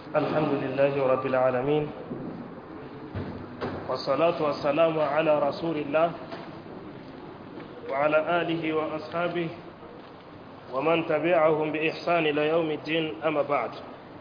الحمد لله رب العالمين والصلاة والسلام على رسول الله وعلى آله وأصحابه ومن تبعهم بإحسان إلى يوم الدين أما بعد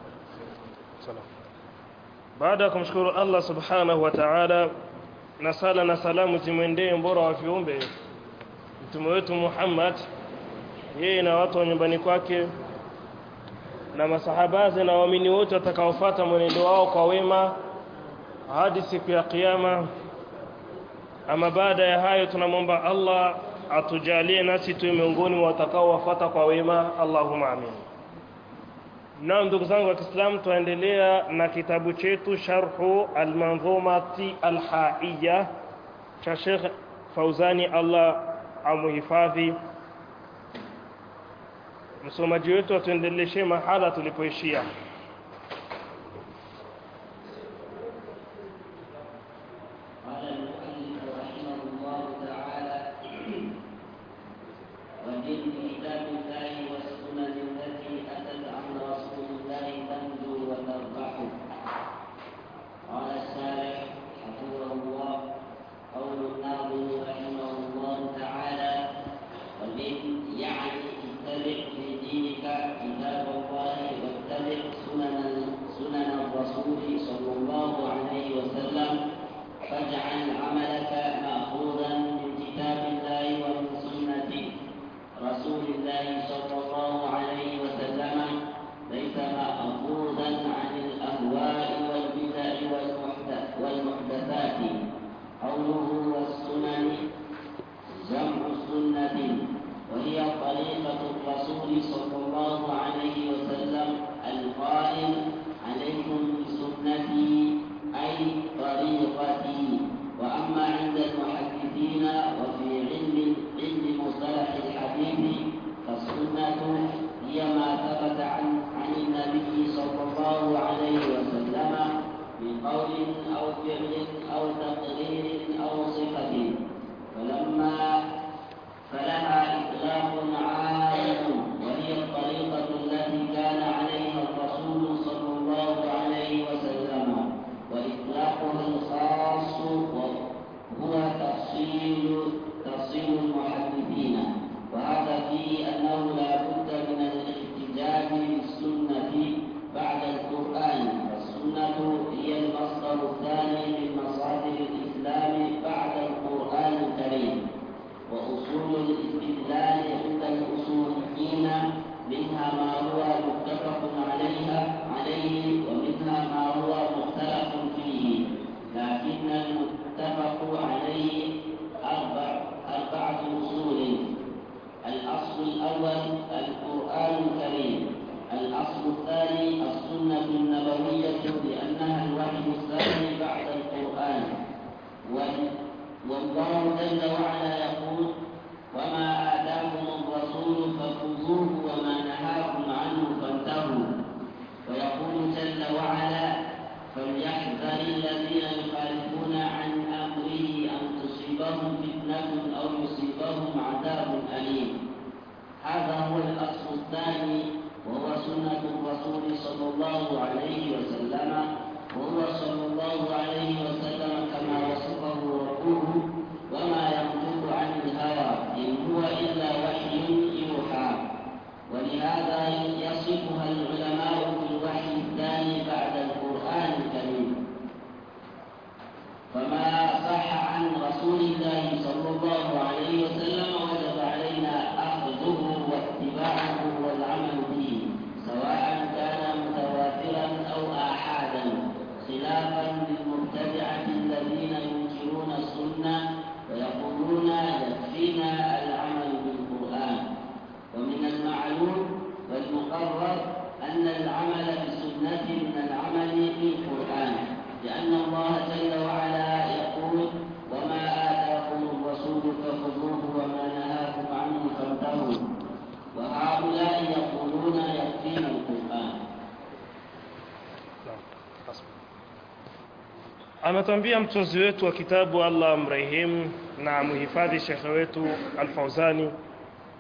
baada ya kumshukuru Allah subhanahu wa ta'ala na sala na salamu zimwendee mbora wa viumbe mtume wetu Muhammad yeye na watu wa nyumbani kwake na masahabaze na waamini wote watakaofuata mwenendo wao kwa wema hadi siku ya kiyama ama baada ya hayo tunamwomba Allah atujalie nasi tuwe miongoni mwa watakaowafuata kwa wema Allahumma amin na ndugu zangu wa Kiislamu tuendelea na kitabu chetu Sharhu al-Manzumati al-Haiya cha Sheikh Fauzani Allah amuhifadhi msomaji wetu atuendeleshe mahala tulipoishia قال المؤلف رحمه الله تعالى ومن كتاب الله والسنن التي اتت عن رسول الله تنجو وتربح قال الشارح حفظه الله قول الناظم رحمه الله تعالى ومن يعني اتبع في دينك كتاب الله واتبع سنن سنن الرسول صلى الله عليه وسلم فاجعل عملك مأخوذا من كتاب الله ومن سنة رسول الله صلى الله عليه وسلم ليس مأخوذا عن الأهواء والبدع والمحدث والمحدثات قوله والسنن جمع سنة وهي طريقة الرسول صلى الله عليه وسلم القائل عليكم بسنتي أي طريقتي وأما عند المحدثين وفي علم علم مصطلح الحديث فالسنة هي ما ثبت عن عن النبي صلى الله عليه وسلم من قول أو فعل أو تقرير أو صفة فلما فلها إطلاق عام وهي الطريقة التي كان عليها الرسول صلى الله عليه وسلم وإطلاقها الخاص هو تفصيل تفصيل المحدثين وهذا فيه أنه لا بد من الاحتجاج بالسنة بعد القرآن والسنة هي المصدر الثاني من مصادر الإسلام بعد القرآن الكريم وأصول الاستدلال عند الأصوليين منها ما هو متفق عليها عليه ومنها ما هو مختلف فيه لكن المتفق عليه أربع أربعة أصول الأصل الأول القرآن الكريم الأصل الثاني السنة النبوية لأنها الوحي الثاني بعد القرآن والله جل وعلا يقول وما آتاكم الرسول فخذوه وما نهاكم عنه فانتهوا ويقول جل وعلا فليحذر الذين يخالفون عن أمره أن تصيبهم فتنة أو يصيبهم عذاب أليم هذا هو الأصل الثاني وهو سنة الرسول صلى الله عليه وسلم وهو صلى الله عليه وسلم كما وصفه ربه وما ينطق عن الهوى إن هو إلا وحي يوحى ولهذا يصفها العلماء بالوحي الثاني بعد القرآن الكريم فما صح عن رسول الله صلى الله عليه وسلم وجب علينا أخذه واتباعه والعمل به سواء كان متواترا أو آحادا خلافا للمبتدعة الذين ينكرون السنة ويقولون يكفينا العمل بالقرآن ومن المعلوم والمقرر أن العمل بالسنة من العمل بالقرآن لأن الله جل وعلا يقول وما آتاكم الرسول فخذوه وما نهاكم عنه فانتهوا وهؤلاء يقولون يكفينا القرآن ametwambia mtunzi wetu wa kitabu Allah amrehemu na muhifadhi shekhe wetu Al-Fauzani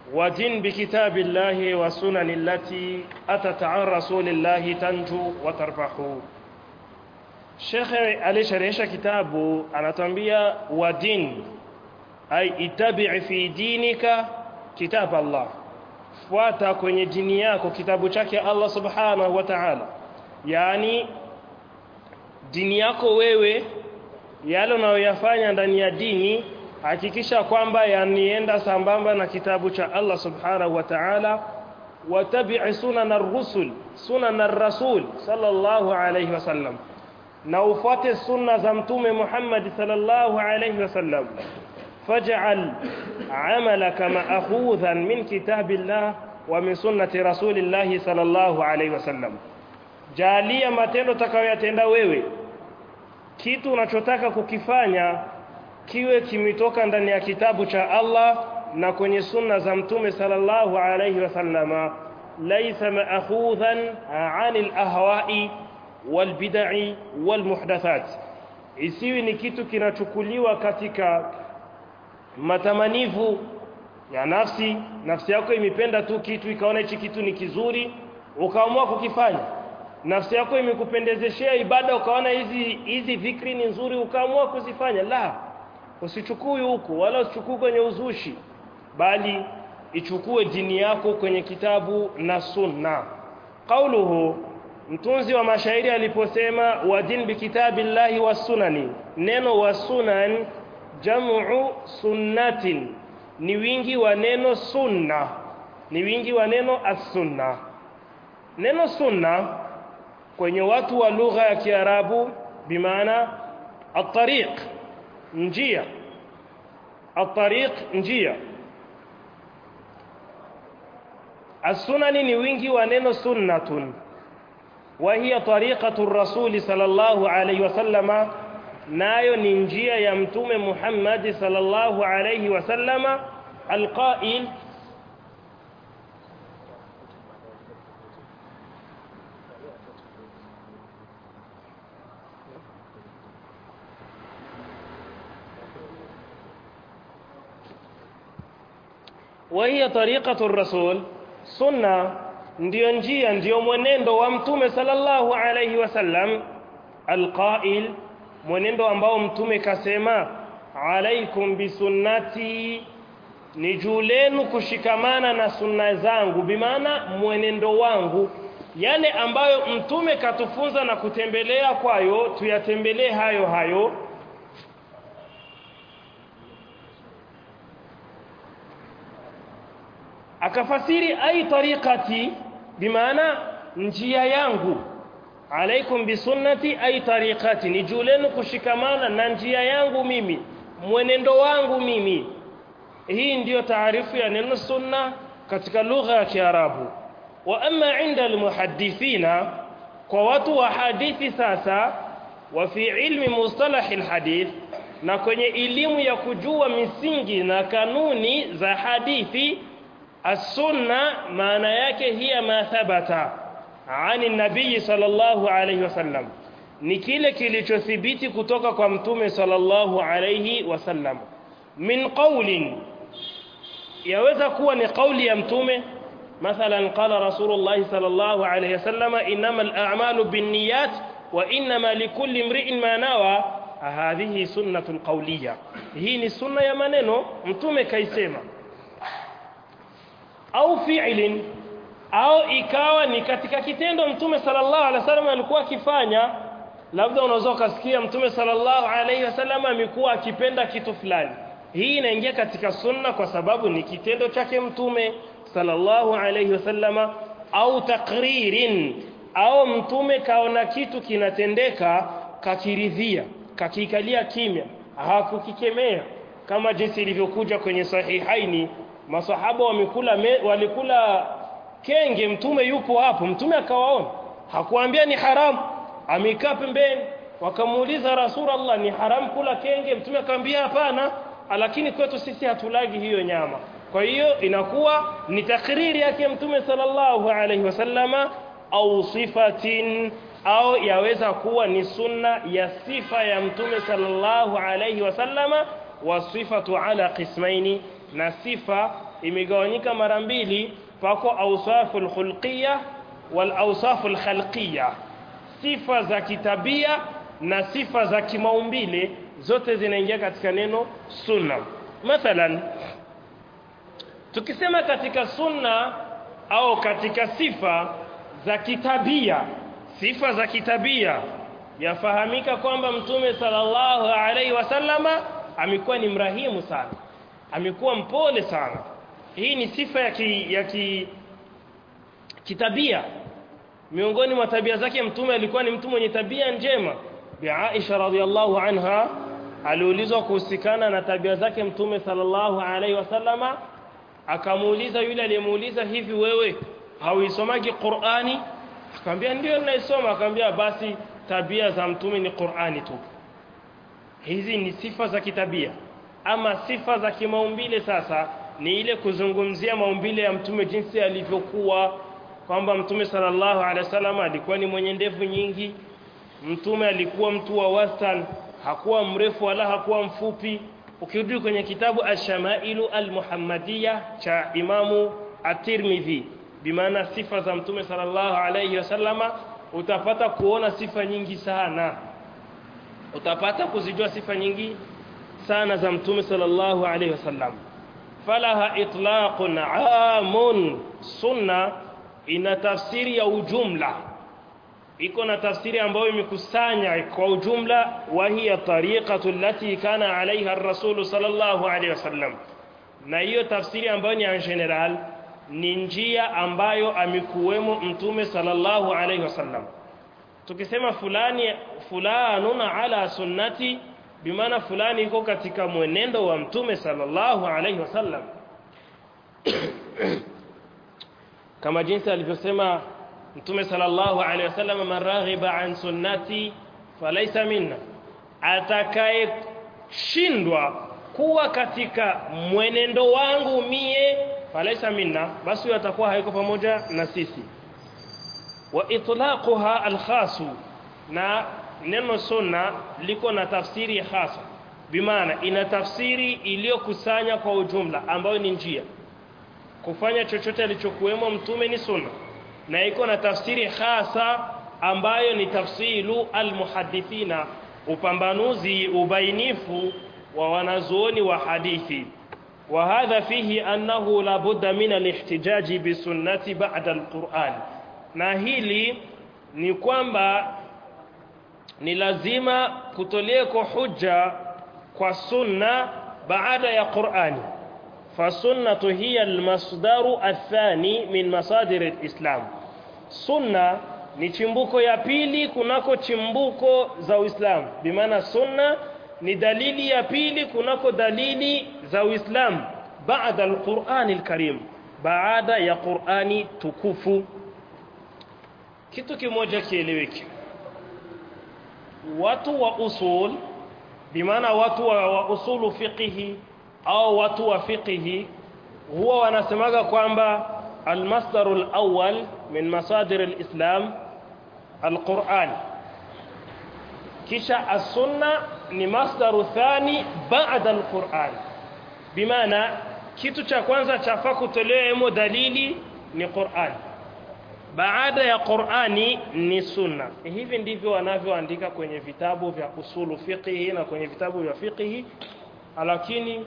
ودين بكتاب الله والسنن التي أتت عن رسول الله تنجو وتربح Shekhe alisharehesha kitabu anatuambia wadin ay itabi fi dinika kitab Allah fuata kwenye dini yako kitabu chake Allah subhanahu wa ta'ala yani dini yako wewe yale unayoyafanya ndani ya dini hakikisha kwamba yanienda sambamba na kitabu cha Allah subhanahu wa ta'ala watabi'i sunan ar-rusul sunan ar-rasul sallallahu alayhi wasallam na ufuate sunna za mtume Muhammad sallallahu alayhi wasallam faj'al amalaka ma'khudhan min kitabillah wa min sunnati rasulillah sallallahu alayhi wasallam jalia matendo utakayoyatenda wewe kitu unachotaka kukifanya kiwe kimetoka ndani ya kitabu cha Allah na kwenye sunna za mtume sallallahu alayhi wasallama laysa ma'khudhan 'anil ahwa'i wal bid'i wal muhdathat isiwi ni kitu kinachukuliwa katika matamanivu ya nafsi nafsi yako imependa tu kitu ikaona hichi kitu ni kizuri ukaamua kukifanya nafsi yako imekupendezeshea ibada ukaona hizi hizi dhikri ni nzuri ukaamua kuzifanya la usichukue huko wala usichukue kwenye uzushi bali ichukue dini yako kwenye kitabu na sunna qauluhu mtunzi wa mashairi aliposema wadin bikitabillahi wasunani neno wasunan jamu sunnatin ni wingi wa neno sunna ni wingi wa neno as-sunna neno sunna kwenye watu wa lugha ya Kiarabu bimaana at-tariq njia at-tariq njia as-sunani ni wingi wa neno sunnatun وهي طريقة الرسول صلى الله عليه وسلم nayo ni njia ya mtume Muhammad sallallahu alayhi wasallama alqail وهي طريقة الرسول سنة ndiyo njia ndiyo mwenendo wa mtume sallallahu alayhi wasallam alqail mwenendo ambao mtume kasema alaikum bisunnati ni juu lenu kushikamana na sunna zangu bimaana mwenendo wangu yale ambayo mtume katufunza na kutembelea kwayo tuyatembelee hayo hayo akafasiri ai tariqati bimaana njia yangu alaikum bisunnati ay tariqati ni julenu kushikamana na njia yangu mimi mwenendo wangu mimi hii ndiyo taarifu ya neno sunna katika lugha ya Kiarabu wa amma inda almuhaddithina kwa watu wa hadithi sasa wa fi ilmi mustalah alhadith na kwenye elimu ya kujua misingi na kanuni za hadithi as-sunna maana yake hiya ma thabata ani nabii sallallahu alayhi wasallam ni kile kilichothibiti kutoka kwa mtume sallallahu alayhi wasallam min qawlin yaweza kuwa ni kauli ya mtume mathalan qala rasulullah sallallahu alayhi wasallam innamal a'malu binniyat wa innama likulli imri'in ma nawa hadhihi sunnatun qawliya hii ni sunna ya maneno mtume kaisema au fi'lin au ikawa ni katika kitendo mtume sallallahu alaihi wasallam alikuwa akifanya labda unaweza ukasikia mtume sallallahu alaihi wasallam amekuwa akipenda kitu fulani hii inaingia katika sunna kwa sababu ni kitendo chake mtume sallallahu alaihi wasallama au takririn au mtume kaona kitu kinatendeka kakiridhia kakikalia kimya hakukikemea kama jinsi ilivyokuja kwenye sahihaini masahaba wamekula me, walikula kenge mtume yupo hapo mtume akawaona hakuambia ni haramu amekaa pembeni wakamuuliza rasulullah ni haramu kula kenge mtume akamwambia hapana lakini kwetu sisi hatulagi hiyo nyama kwa hiyo inakuwa ni takriri yake mtume sallallahu alaihi wasallama au sifatin au yaweza kuwa ni sunna ya sifa ya mtume sallallahu alaihi wasallama wa sifatu ala qismaini na sifa imegawanyika mara mbili pako awsaful khulqiyya wal awsaful khalqiyya sifa za kitabia na sifa za kimaumbile zote zinaingia katika neno sunna mathalan tukisema katika sunna au katika sifa za kitabia sifa za kitabia yafahamika kwamba mtume sallallahu alaihi wasallama amekuwa ni mrahimu sana amekuwa mpole sana hii ni sifa ya ki, ya ki, kitabia miongoni mwa tabia zake mtume alikuwa ni mtu mwenye tabia njema bi Aisha radhiallahu anha aliulizwa kuhusikana na tabia zake mtume sallallahu alaihi wasallama akamuuliza yule aliyemuuliza hivi wewe hauisomagi Qur'ani akamwambia ndio ninaisoma akamwambia basi tabia za mtume ni Qur'ani tu hizi ni sifa za kitabia ama sifa za kimaumbile sasa ni ile kuzungumzia maumbile ya mtume jinsi alivyokuwa kwamba mtume sallallahu alaihi wasallam alikuwa ni mwenye ndevu nyingi mtume alikuwa mtu wa wastan hakuwa mrefu wala hakuwa mfupi ukirudi kwenye kitabu ash-shamailu al-muhammadiyya cha imamu at-tirmidhi bimaana sifa za mtume sallallahu alaihi wasallama utapata kuona sifa nyingi sana utapata kuzijua sifa nyingi sana za mtume sallallahu alaihi wasallam falaha itlaqun amun sunna ina tafsiri ya ujumla iko na tafsiri ambayo imekusanya kwa ujumla wa hiya tariqatu allati kana alaiha ar-rasul sallallahu alaihi wasallam na hiyo tafsiri ambayo ni en general ni njia ambayo amekuwemo mtume sallallahu alaihi wasallam tukisema fulani fulanun ala sunnati bimaana fulani iko katika mwenendo wa mtume sallallahu alaihi wasallam kama jinsi alivyosema mtume sallallahu alaihi wasallam man raghiba an sunnati falaysa minna atakaye shindwa kuwa katika mwenendo wangu mie falaysa minna basi huyo atakuwa haiko pamoja na sisi wa itlaquha alkhasu na neno sunna liko na tafsiri hasa bimaana ina tafsiri iliyokusanya kwa ujumla ambayo ni njia kufanya chochote alichokuwemo mtume ni sunna na iko na tafsiri hasa ambayo ni tafsiru almuhaddithina upambanuzi ubainifu wa wanazuoni wa hadithi وهذا فيه أنه لا بد من الاحتجاج بالسنة بعد القرآن na hili ni kwamba ni lazima kutoleko hujja kwa sunna baada ya Qur'ani fasunnatu hiya almasdaru athani min masadir alislam sunna ni chimbuko ya pili kunako chimbuko za Uislamu bimaana sunna ni dalili ya pili kunako dalili za Uislamu baada alqur'ani alkarim baada ya Qur'ani tukufu kitu kimoja kieleweke watu wa usul bimaana watu wa, wa usulu fiqhi au watu wa fiqhi huwa wanasemaga kwamba almasdaru alawwal min masadir alislam alquran kisha as-sunna ni masdaru thani baada alquran bimaana kitu cha kwanza chafaa kutolewa dalili ni Qur'an baada ya Qur'ani ni sunna hivi ndivyo wanavyoandika kwenye vitabu vya usulu fiqhi na kwenye vitabu vya fiqhi lakini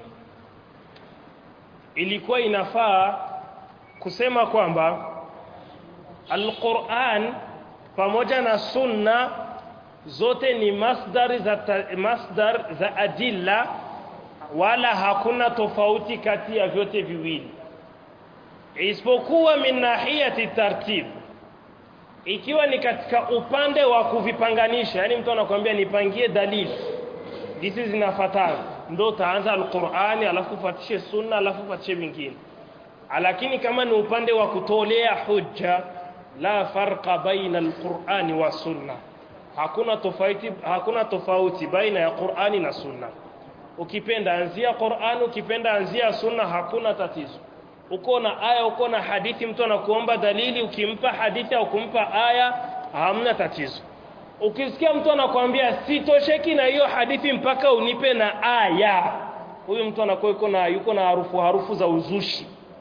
ilikuwa inafaa kusema kwamba Al-Qur'an pamoja na sunna zote ni masdar za masdar za adilla wala hakuna tofauti kati ya vyote viwili isipokuwa min nahiyati tartib ikiwa ni katika upande wa kuvipanganisha yani mtu anakuambia nipangie dalili hizi zinafuatana ndio utaanza alqur'ani alafu ufuatishe sunna alafu ufuatishe vingine lakini kama ni upande wa kutolea hujja la farqa baina alqur'ani wa sunna hakuna tofauti hakuna tofauti baina ya Qur'ani na sunna ukipenda anzia Qur'ani ukipenda anzia sunna hakuna tatizo uko na aya uko na hadithi mtu anakuomba dalili ukimpa hadithi au kumpa aya hamna tatizo ukisikia mtu anakuambia sitosheki na hiyo hadithi mpaka unipe na aya huyu mtu anakuwa yuko na yuko na harufu harufu za uzushi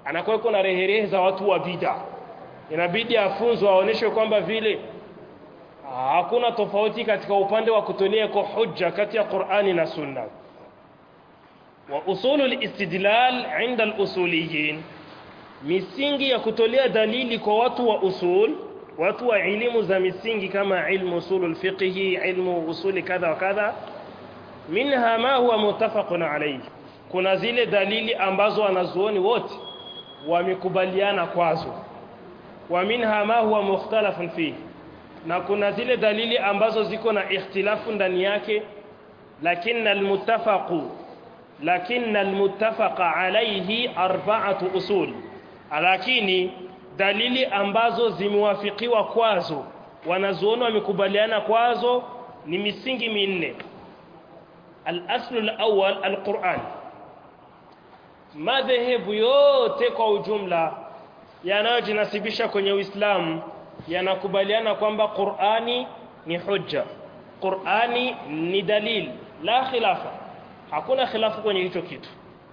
anakuwa yuko na reherehe za watu wa bid'a inabidi afunzwe aonyeshwe kwamba vile hakuna tofauti katika upande wa kutolea kwa hujja kati ya Qur'ani na Sunna wa usulul istidlal inda al-usuliyin misingi ya kutolea dalili kwa watu wa usul watu wa elimu za misingi kama ilmu usulul fiqhi ilmu usuli kadha wa kadha minha ma huwa muttafaqun alayhi kuna zile dalili ambazo wanazuoni wote wamekubaliana kwazo wa minha ma huwa mukhtalafun fihi na kuna zile dalili ambazo ziko na ikhtilafu ndani yake lakini almuttafaqu lakini almuttafaqa alayhi arba'atu usul lakini dalili ambazo zimewafikiwa kwazo wanazuoni wamekubaliana kwazo ni misingi minne al-aslu al-awwal al-Qur'an madhehebu yote kwa ujumla yanayojinasibisha kwenye Uislamu yanakubaliana kwamba Qur'ani ni hujja Qur'ani ni dalil la khilafa hakuna khilafu kwenye hicho kitu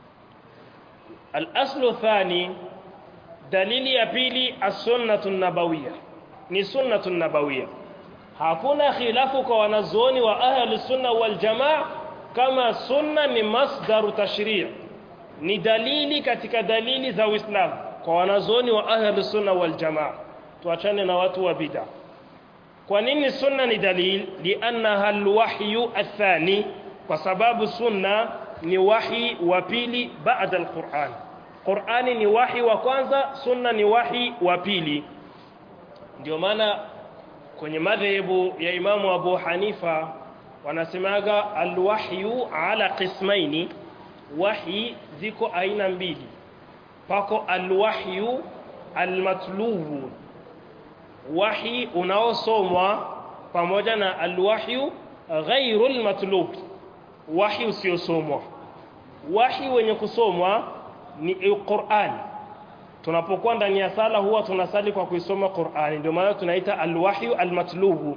al-aslu thani dalili ya pili as-sunnatu nabawiyya ni sunnatu nabawiyya hakuna khilafu kwa wanazuoni wa ahli sunna wal jamaa kama sunna ni masdaru tashri' ni dalili katika dalili za Uislamu kwa wanazuoni wa ahli sunna wal jamaa tuachane na watu wa bid'a kwa nini sunna ni dalil liannaha alwahyu athani kwa sababu sunna ni wahi wa pili baada alquran qurani ni wahi wa kwanza sunna ni wahi wa pili ndio maana kwenye madhehebu ya imamu abu hanifa wanasemaga alwahyu ala qismaini wahi ziko aina mbili pako alwahyu almatlubu wahi unaosomwa pamoja na alwahyu ghairul matlub wahi usiosomwa wahi wenye kusomwa ni Qur'an tunapokuwa ndani ya sala huwa tunasali kwa kuisoma Qur'ani ndio maana tunaita alwahyu almatlubu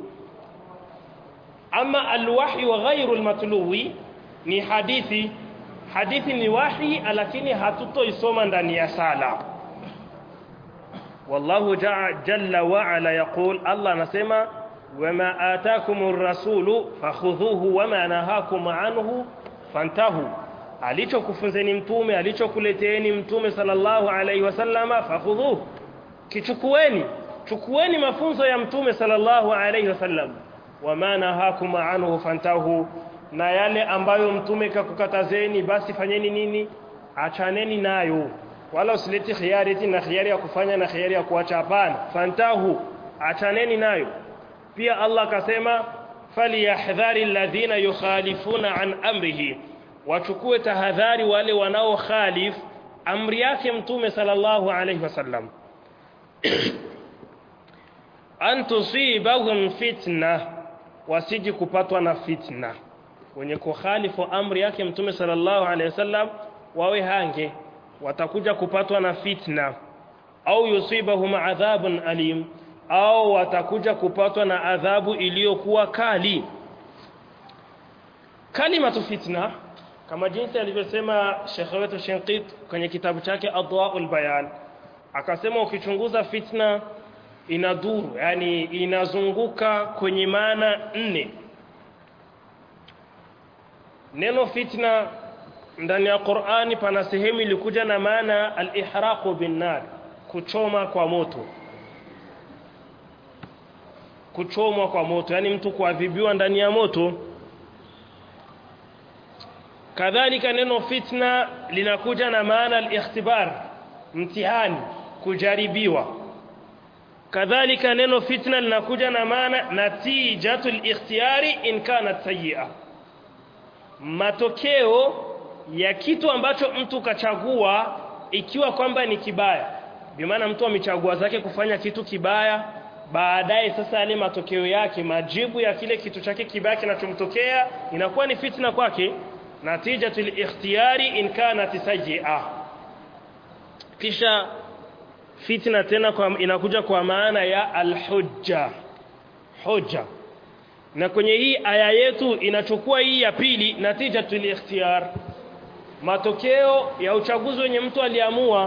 ama alwahyu ghairul matlubi ni hadithi hadithi ni wahi lakini hatutoisoma ndani ya sala والله جل وعلا يقول الله نسمع وما آتاكم الرسول فخذوه وما نهاكم عنه فانتهوا alichokufunzeni mtume alichokuleteeni mtume sallallahu alaihi wasallama fakhudhuhu kichukueni chukueni mafunzo ya mtume sallallahu alaihi wasallam wama nahakum anhu fantahu na yale ambayo mtume kakukatazeni basi fanyeni nini achaneni nayo wala usileti khiari eti na khiari ya kufanya na khiari ya kuacha hapana fantahu achaneni nayo pia Allah akasema falyahdhari alladhina yukhalifuna an amrihi wachukue tahadhari wale wanao khalif amri yake mtume sallallahu alayhi wasallam an tusibahum fitna wasiji kupatwa na fitna wenye kukhalifu amri yake mtume sallallahu alayhi wasallam wawe hange watakuja kupatwa na fitna au yusibahum adhabun alim au watakuja kupatwa na adhabu iliyokuwa kali kalimatu fitna kama jinsi alivyosema Sheikh wetu Shinqit kwenye kitabu chake Adwaul Bayan akasema ukichunguza fitna inaduru yani inazunguka kwenye maana nne neno fitna ndani ya Qur'ani pana sehemu ilikuja na maana al-ihraqu bin nar kuchoma kwa moto kuchomwa kwa moto yani mtu kuadhibiwa ndani ya moto kadhalika neno fitna linakuja na maana al-ikhtibar mtihani kujaribiwa kadhalika neno fitna linakuja na maana natijatul ikhtiyari in kanat sayyi'a matokeo ya kitu ambacho mtu kachagua ikiwa kwamba ni kibaya bimaana mtu amechagua zake kufanya kitu kibaya baadaye sasa yale matokeo yake majibu ya kile kitu chake kibaya kinachomtokea inakuwa ni fitna kwake natijatul ikhtiyari in kanat sayyi'a kisha fitna tena kwa, inakuja kwa maana ya alhujja hujja na kwenye hii aya yetu inachukua hii ya pili natijatul ikhtiyar matokeo ya uchaguzi wenye mtu aliamua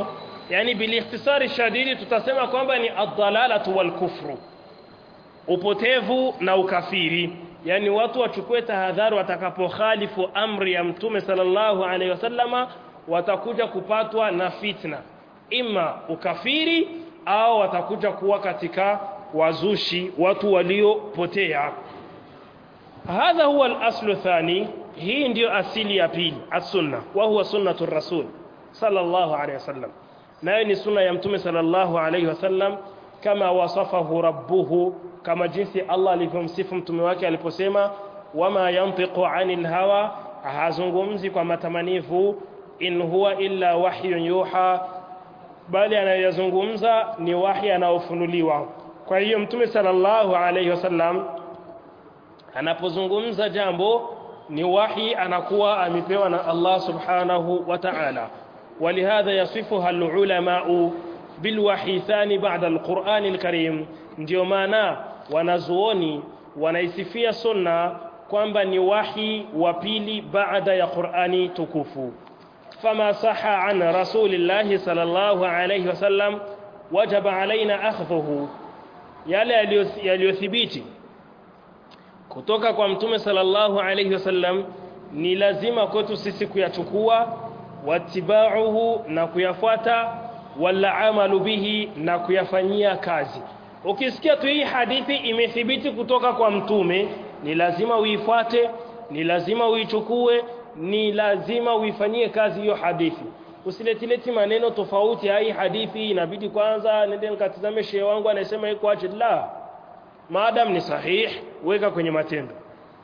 yani bilikhtisari shadidi tutasema kwamba ni ad-dalalatu wal kufru upotevu na ukafiri yani watu wachukue tahadhari watakapokhalifu amri ya mtume sallallahu alaihi wasallama watakuja kupatwa na fitna ima ukafiri au watakuja kuwa katika wazushi watu waliopotea hadha huwa al-aslu thani hii ndiyo asili ya pili as-sunna wa huwa sunnatu rasul sallallahu alaihi wasallam nayo ni sunna ya mtume sallallahu alaihi wasallam kama wasafahu rabbuhu kama jinsi Allah alivyomsifu mtume wake aliposema wama yantiqu anil hawa hazungumzi kwa matamanifu in huwa illa wahyun yuha bali anayozungumza ni wahi anaofunuliwa kwa hiyo mtume sallallahu alaihi wasallam anapozungumza jambo ni wahi anakuwa amepewa na Allah subhanahu wa ta'ala ولهذا يصفها العلماء بالوحي ثاني بعد القرآن الكريم ndio maana wanazuoni wanaisifia sunna kwamba ni wahi wa pili baada ya Qur'ani tukufu fama saha an rasulillahi sallallahu alayhi wasallam wajaba alaina akhdhuhu yale yaliyothibiti kutoka kwa mtume sallallahu alayhi wasallam ni lazima kwetu sisi kuyachukua watibauhu na kuyafuata wala amalu bihi na kuyafanyia kazi ukisikia tu hii hadithi imethibiti kutoka kwa mtume ni lazima uifuate ni lazima uichukue ni lazima uifanyie kazi hiyo hadithi usiletileti maneno tofauti hii hadithi inabidi kwanza nende nikatizame shehe wangu anasema iko aje la maadam ni sahih weka kwenye matendo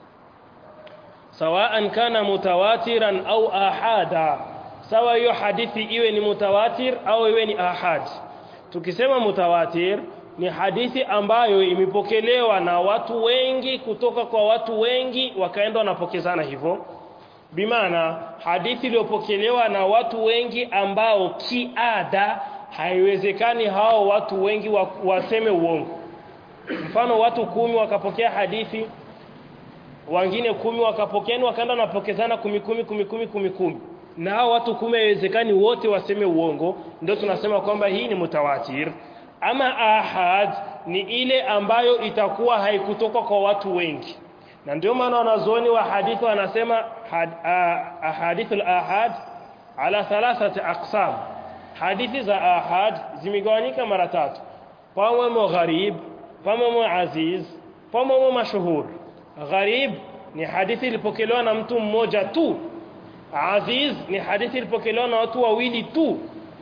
sawaan kana mutawatiran au ahada sawa hiyo hadithi iwe ni mutawatir au iwe ni ahad tukisema mutawatir ni hadithi ambayo imepokelewa na watu wengi kutoka kwa watu wengi wakaenda wanapokezana hivyo bimaana hadithi iliyopokelewa na watu wengi ambao kiada haiwezekani hao watu wengi wa, waseme uongo mfano watu kumi wakapokea hadithi wengine kumi wakapokea wakaenda wanapokezana kumi kumi kumi kumi kumi kumi na hao watu kumi haiwezekani wote waseme uongo ndio tunasema kwamba hii ni mutawatir ama ahad ni ile ambayo itakuwa haikutoka kwa watu wengi na ndio maana wanazuoni wa hadithi wanasema had, ahadithu al-ahad ala thalathati aqsam hadithi za ahad zimegawanyika mara tatu pamwemo gharib pamwemo aziz pamwemo mashuhur gharib ni hadithi ilipokelewa na mtu mmoja tu aziz ni hadithi ilipokelewa na watu wawili tu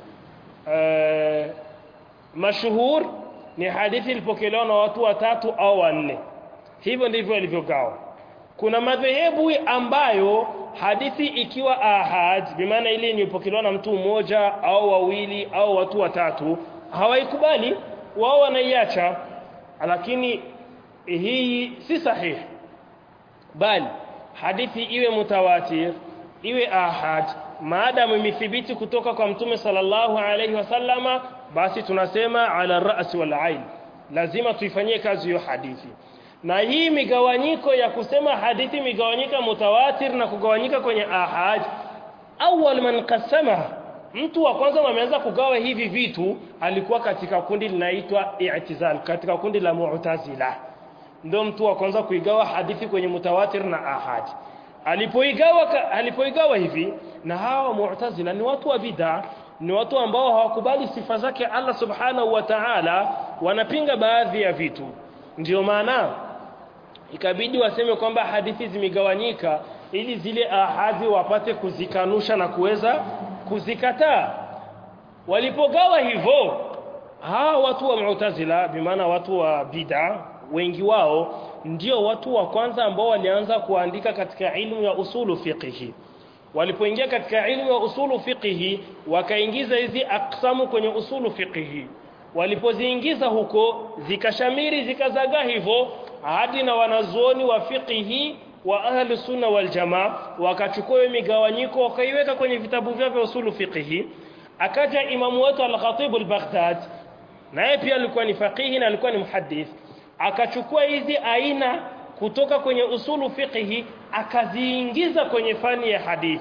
uh, mashuhur ni hadithi ilipokelewa na watu watatu au wanne hivyo ndivyo ilivyogawa kuna madhehebu ambayo hadithi ikiwa ahad bimaana ile ilipokelewa na mtu mmoja au wawili au watu watatu hawaikubali wao wanaiacha lakini hii si sahihi bali hadithi iwe mutawatir iwe ahad maadamu imethibiti kutoka kwa mtume sallallahu alayhi wasallama basi tunasema ala ra'si wal ain lazima tuifanyie kazi hiyo hadithi na hii migawanyiko ya kusema hadithi migawanyika mutawatir na kugawanyika kwenye ahad awwal man qasama mtu wa kwanza ameanza kugawa hivi vitu alikuwa katika kundi linaitwa i'tizal katika kundi la mu'tazila ndio mtu wa kwanza kuigawa hadithi kwenye mutawatir na ahad alipoigawa alipoigawa hivi na hawa mu'tazila ni watu wa bid'a ni watu ambao hawakubali sifa zake Allah subhanahu wa ta'ala wanapinga baadhi ya vitu ndio maana ikabidi waseme kwamba hadithi zimegawanyika ili zile ahadhi wapate kuzikanusha na kuweza kuzikataa walipogawa hivyo hawa watu wa mu'tazila bimaana watu wa bid'a wengi wao ndio watu wa kwanza ambao walianza kuandika katika ilmu ya usulu fiqhi walipoingia katika ilmu ya usulu fiqhi wakaingiza hizi aksamu kwenye usulu fiqhi walipoziingiza huko zikashamiri zikazagaa hivyo hadi na wanazuoni wa fiqhi wa ahli sunna wal jamaa wakachukua migawanyiko wakaiweka kwenye vitabu vyao vya usulu fiqhi akaja imamu wetu al-Khatib al-Baghdad naye pia alikuwa ni faqihi na alikuwa ni muhaddith akachukua hizi aina kutoka kwenye usulu fiqhi akaziingiza kwenye fani ya hadithi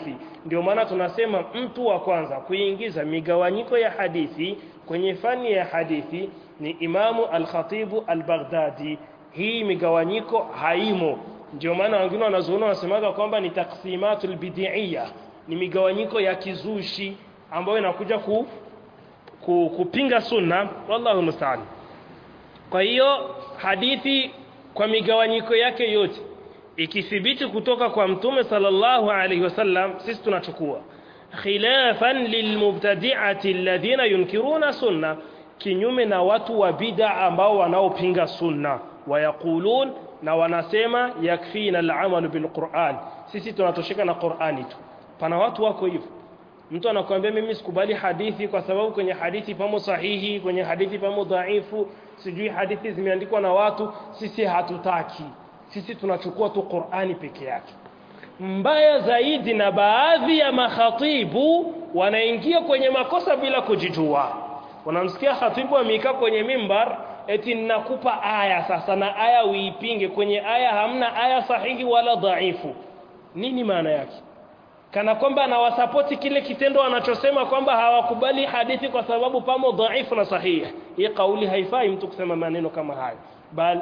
ndio maana tunasema mtu wa kwanza kuingiza migawanyiko ya hadithi kwenye fani ya hadithi ni Imamu Al-Khatibu Al-Baghdadi hii migawanyiko haimo ndio maana wengine wanazuona wanasemaga kwamba ni taksimatul bid'iyya ni migawanyiko ya kizushi ambayo inakuja ku, ku, kupinga sunna wallahu musta'an kwa hiyo hadithi kwa migawanyiko yake yote ikithibiti kutoka kwa mtume sallallahu alaihi wasallam sisi tunachukua khilafan lilmubtadi'ati alladhina yunkiruna sunna kinyume na watu wa bid'a ambao wanaopinga sunna wayaqulun na wanasema yakfina al-amal bil-Qur'an sisi tunatosheka na Qur'ani tu pana watu wako hivyo mtu anakuambia mimi sikubali hadithi kwa sababu kwenye hadithi pamo sahihi kwenye hadithi pamo dhaifu sijui hadithi zimeandikwa na watu sisi hatutaki sisi tunachukua tu Qur'ani peke yake mbaya zaidi na baadhi ya makhatibu wanaingia kwenye makosa bila kujijua wanamsikia khatibu amekaa kwenye mimbar eti ninakupa aya sasa na aya uipinge kwenye aya hamna aya sahihi wala dhaifu nini maana yake kana kwamba anawasapoti kile kitendo anachosema kwamba hawakubali hadithi kwa sababu pamo dhaifu na sahihi hii kauli haifai mtu kusema maneno kama hayo bali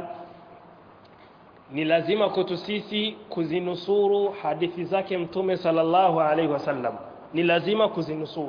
ni lazima kwetu sisi kuzinusuru hadithi zake mtume sallallahu alaihi wasallam ni lazima kuzinusuru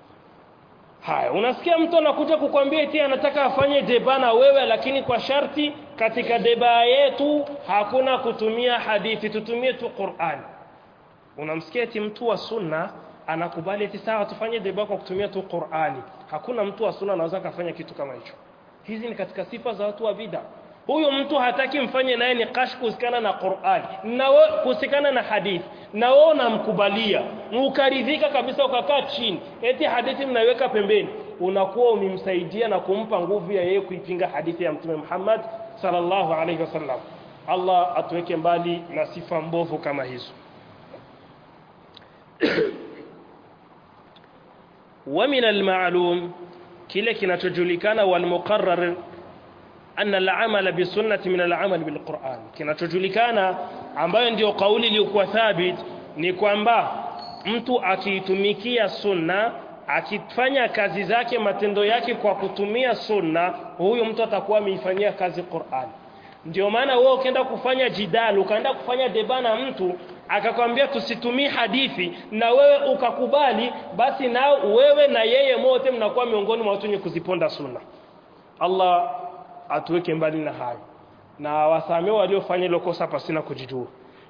haya unasikia mtu anakuja kukwambia eti anataka afanye deba na wewe lakini kwa sharti katika deba yetu hakuna kutumia hadithi tutumie tu Qur'an unamsikia eti mtu wa sunna anakubali eti sawa tufanye deba kwa kutumia tu Qur'ani hakuna mtu wa sunna anaweza kufanya kitu kama hicho hizi ni katika sifa za watu wa bid'a huyo mtu hataki mfanye naye niqash kuhusikana na Qur'an na wewe kuhusikana na hadithi na wewe unamkubalia ukaridhika kabisa ukakaa chini eti hadithi mnaiweka pembeni unakuwa umemsaidia na kumpa nguvu ya yeye kuipinga hadithi ya mtume Muhammad sallallahu alaihi wasallam Allah atuweke mbali na sifa mbovu kama hizo ومن المعلوم kile kinachojulikana wal muqarrar anna al-amala bisunnati min al-amal bil-Qur'an kinachojulikana ambayo ndio kauli iliyokuwa thabit ni kwamba mtu akiitumikia sunna akifanya kazi zake matendo yake kwa kutumia sunna huyo mtu atakuwa ameifanyia kazi Qur'an ndio maana wewe ukienda kufanya jidal ukaenda kufanya debana mtu akakwambia tusitumie hadithi na wewe ukakubali basi nao wewe na yeye mote mnakuwa miongoni mwa watu wenye kuziponda sunna Allah atuweke mbali na hayo na wasamee waliofanya hilo kosa pasina kujijua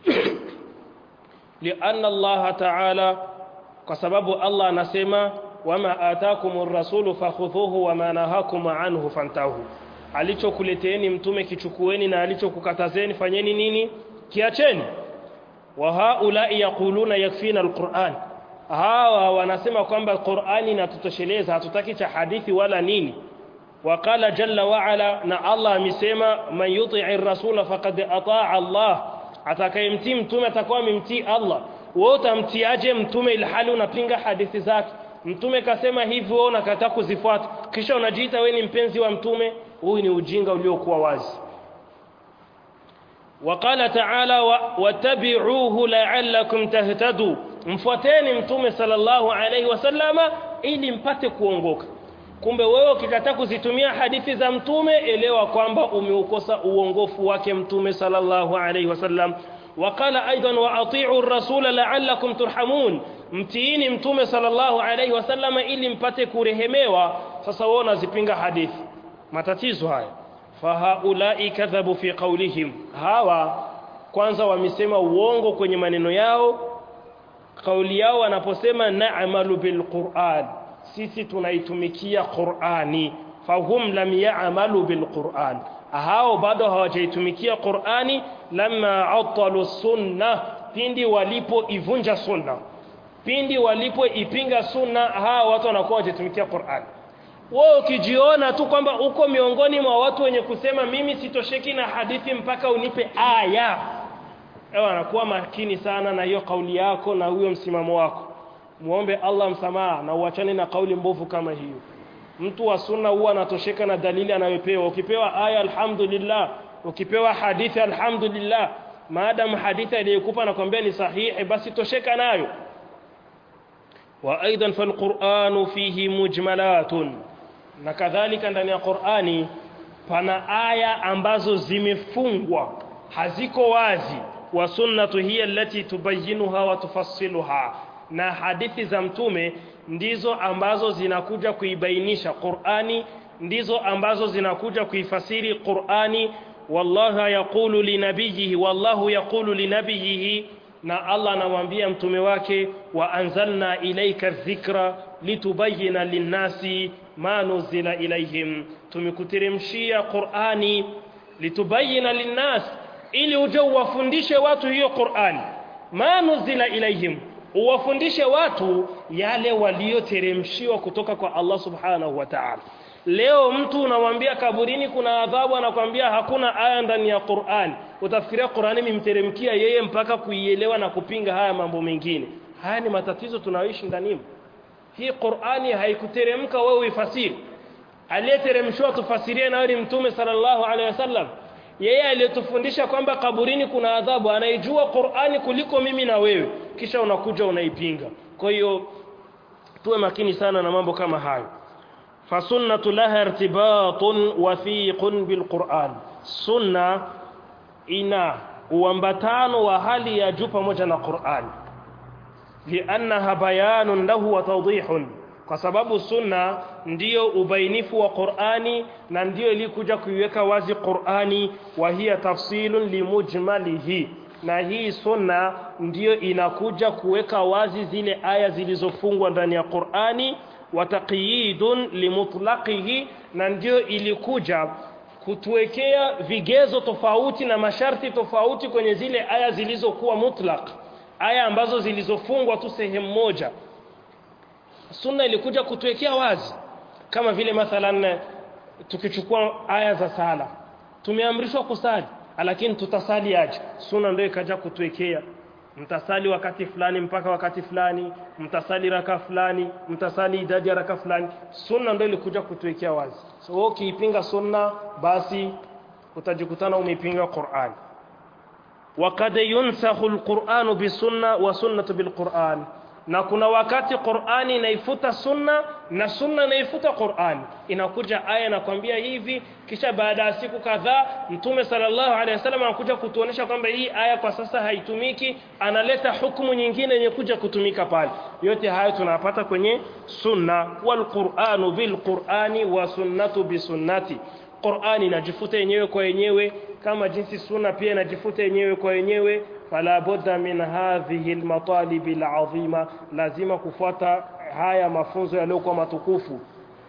lianna Allah ta'ala kwa sababu Allah anasema wama atakumur rasulu fakhudhuhu wama nahakum anhu fantahu alichokuleteeni mtume kichukueni na alichokukatazeni fanyeni nini kiacheni wa haula yaquluna yakfina alquran hawa wanasema kwamba Qur'ani inatutosheleza hatutaki cha hadithi wala nini وقال جل وعلا na Allah amesema man yuti'i rasula faqad ata'a Allah atakayemtii mtume atakuwa amemtii Allah wewe utamtiaje mtume ilhali unapinga hadithi zake mtume kasema hivi wewe unakataa kuzifuata kisha unajiita wewe ni mpenzi wa mtume huyu ni ujinga uliokuwa wazi وقال تعالى واتبعوه لعلكم تهتدوا mfuateni mtume sallallahu alaihi wasallama ili mpate kuongoka kumbe wewe ukikataa kuzitumia hadithi za mtume elewa kwamba umeukosa uongofu wake mtume sallallahu alaihi wasallam وقال ايضا واطيعوا الرسول لعلكم ترحمون mtiini mtume sallallahu alaihi wasallam ili mpate kurehemewa sasa wewe unazipinga hadithi matatizo haya fahaulai kadhabu fi qawlihim hawa kwanza wamesema uongo kwenye maneno yao kauli yao wanaposema na'malu bil Qur'an sisi tunaitumikia Qur'ani fahum lam ya'malu bil Qur'an hao bado hawajaitumikia Qur'ani lamma atalu sunna pindi walipoivunja sunna pindi walipoipinga sunna hao watu wanakuwa hawajatumikia Qur'an wewe ukijiona tu kwamba uko miongoni mwa watu wenye kusema mimi sitosheki na hadithi mpaka unipe aya ewa anakuwa makini sana na hiyo kauli yako na huyo msimamo wako muombe Allah msamaha na uachane na kauli mbovu kama hiyo mtu wa sunna huwa anatosheka na dalili anayopewa ukipewa aya alhamdulillah ukipewa hadithi alhamdulillah maadamu hadithi aliyokupa nakwambia ni sahihi basi tosheka nayo wa aidan falquranu fihi mujmalatun na kadhalika ndani ya Qur'ani pana aya ambazo zimefungwa haziko wazi wa sunnatu hiya allati tubayyinuha wa tufassiluha na hadithi za mtume ndizo ambazo zinakuja kuibainisha Qur'ani ndizo ambazo zinakuja kuifasiri Qur'ani wallahu yaqulu linabiyihi wallahu yaqulu linabiyihi na Allah anamwambia mtume wake wa anzalna ilayka dhikra litubayyana linnasi ma nuzila ilayhim tumekuteremshia Qur'ani litubayyana linnas ili uje uwafundishe watu hiyo Qur'ani ma nuzila ilayhim uwafundishe watu yale walioteremshiwa kutoka kwa Allah subhanahu wa ta'ala leo mtu unamwambia kaburini kuna adhabu anakwambia hakuna aya ndani ya Qur'an utafikiria Qur'ani imemteremkia yeye mpaka kuielewa na kupinga haya mambo mengine haya ni matatizo tunayoishi ndani hii Qur'ani haikuteremka wewe uifasiri aliyeteremshwa tufasirie nayo ni mtume sallallahu alaihi wasallam yeye aliyetufundisha kwamba kaburini kuna adhabu anaijua Qur'ani kuliko mimi na wewe kisha unakuja unaipinga kwa hiyo tuwe makini sana na mambo kama hayo fasunnatu laha irtibatun wathiqun bilquran sunna ina uambatano wa hali ya juu pamoja na Qur'an liannaha bayanun lahu wa tawdihun kwa sababu sunna ndiyo ubainifu wa Qur'ani na ndiyo ilikuja kuiweka wazi Qur'ani wa hiya tafsilun limujmalihi na hii sunna ndiyo inakuja kuweka wazi zile aya zilizofungwa ndani ya Qur'ani wa taqyidun limutlaqihi na ndiyo ilikuja kutuwekea vigezo tofauti na masharti tofauti kwenye zile aya zilizokuwa mutlaq aya ambazo zilizofungwa tu sehemu moja sunna ilikuja kutuwekea wazi kama vile mathalan tukichukua aya za sala tumeamrishwa kusali lakini tutasali aje sunna ndio ikaja kutuwekea mtasali wakati fulani mpaka wakati fulani mtasali raka fulani mtasali idadi ya raka fulani sunna ndio ilikuja kutuwekea wazi so wewe ukiipinga sunna basi utajikutana umepinga Qur'an وقد ينسخ القرآن بالسنة والسنة بالقرآن na kuna wakati Qur'ani inaifuta sunna na sunna inaifuta Qur'ani inakuja aya inakwambia hivi kisha baada ya siku kadhaa mtume sallallahu alaihi wasallam anakuja kutuonesha kwamba hii aya kwa sasa haitumiki analeta hukumu nyingine yenye kuja kutumika pale yote hayo tunapata kwenye sunna wal Qur'anu bil Qur'ani wa sunnatu bi sunnati Qur'ani inajifuta yenyewe kwa yenyewe kama jinsi sunna pia inajifuta yenyewe kwa yenyewe fala budda min hadhihi almatalib alazima lazima kufuata haya mafunzo yaliyokuwa matukufu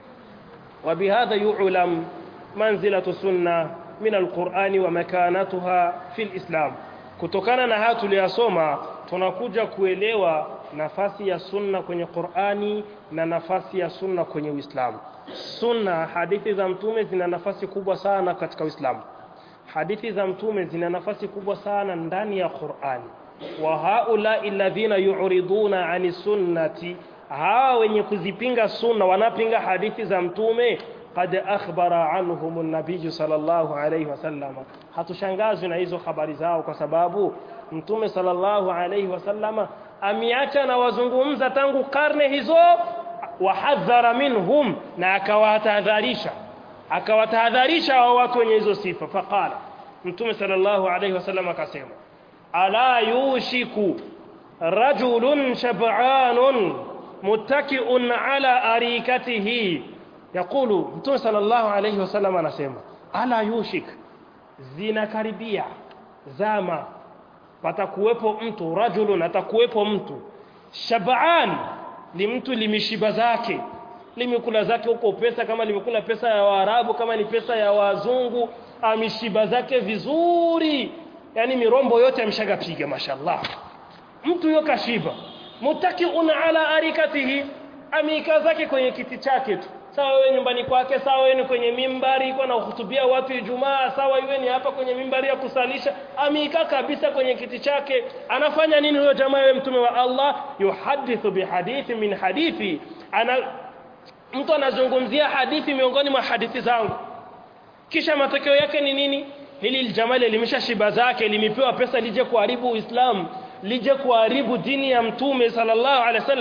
وبهذا يعلم منزلة السنة من القرآن ومكانتها في الإسلام kutokana na haya tuliyasoma tunakuja kuelewa nafasi ya sunna kwenye Qur'ani na nafasi ya sunna kwenye Uislamu sunna hadithi za mtume zina nafasi kubwa sana katika Uislamu hadithi za mtume zina nafasi kubwa sana ndani ya Qur'ani wa haula alladhina yu'riduna 'ani sunnati hawa wenye kuzipinga sunna wanapinga hadithi za mtume qad akhbara anhum an-nabiy sallallahu alayhi wasallam hatushangazwi na hizo habari zao kwa sababu mtume sallallahu alayhi wasallama ameacha na wazungumza tangu karne hizo wahadhara minhum na akawatahadharisha akawatahadharisha hao watu wenye hizo sifa faqala mtume sallallahu alayhi wasallam akasema ala yushiku rajulun shab'anun muttaki'un ala arikatihi yakulu mtume sallallahu alayhi wasallam anasema ala yushik zinakaribia zama patakuwepo mtu rajulun atakuwepo mtu shab'an ni mtu limishiba zake limekula zake huko pesa kama limekula pesa ya Waarabu kama ni pesa ya wazungu amishiba zake vizuri yani mirombo yote amshagapiga mashallah mtu yo kashiba mutakiun ala arikatihi amika zake kwenye kiti chake tu sawa wewe nyumbani kwake sawa wewe kwenye mimbari iko na kuhutubia watu Ijumaa sawa iwe ni hapa kwenye mimbari ya kusalisha amika kabisa kwenye kiti chake anafanya nini huyo jamaa wewe mtume wa Allah yuhadithu bihadithi min hadithi ana mtu anazungumzia hadithi miongoni mwa hadithi zangu kisha matokeo yake ni nini hili jamaa lilimesha shiba zake limepewa pesa lije kuharibu Uislamu lije kuharibu dini ya mtume sallallahu alaihi wasallam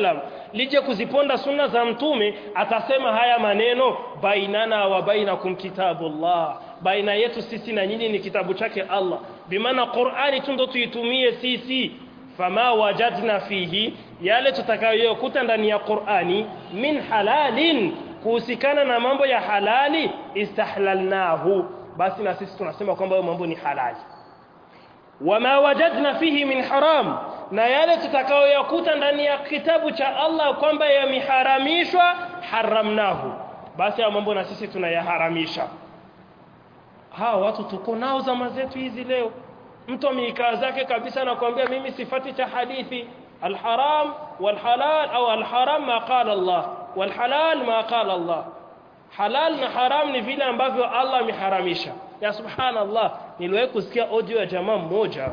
lije kuziponda sunna za mtume atasema haya maneno bainana wa bainakum kitabullah baina yetu sisi na nyinyi ni kitabu chake Allah bimaana Qur'ani tu ndo tuitumie sisi fama wajadna fihi yale tutakayokuta ndani ya Qur'ani min halalin kuhusikana na mambo ya halali istahlalnahu basi na sisi tunasema kwamba hayo mambo ni halali wama wajadna fihi min haram na yale tutakayoyakuta ndani ya kitabu cha Allah kwamba yameharamishwa haramnahu basi hayo mambo na sisi tunayaharamisha hawa watu tuko nao zama zetu hizi leo mtu ameikaa zake kabisa na kuambia mimi sifati cha hadithi alharam walhalal au alharam ma qala Allah walhalal ma qala Allah halal na haram ni vile ambavyo Allah ameharamisha ya subhanallah niliwahi kusikia audio ya jamaa mmoja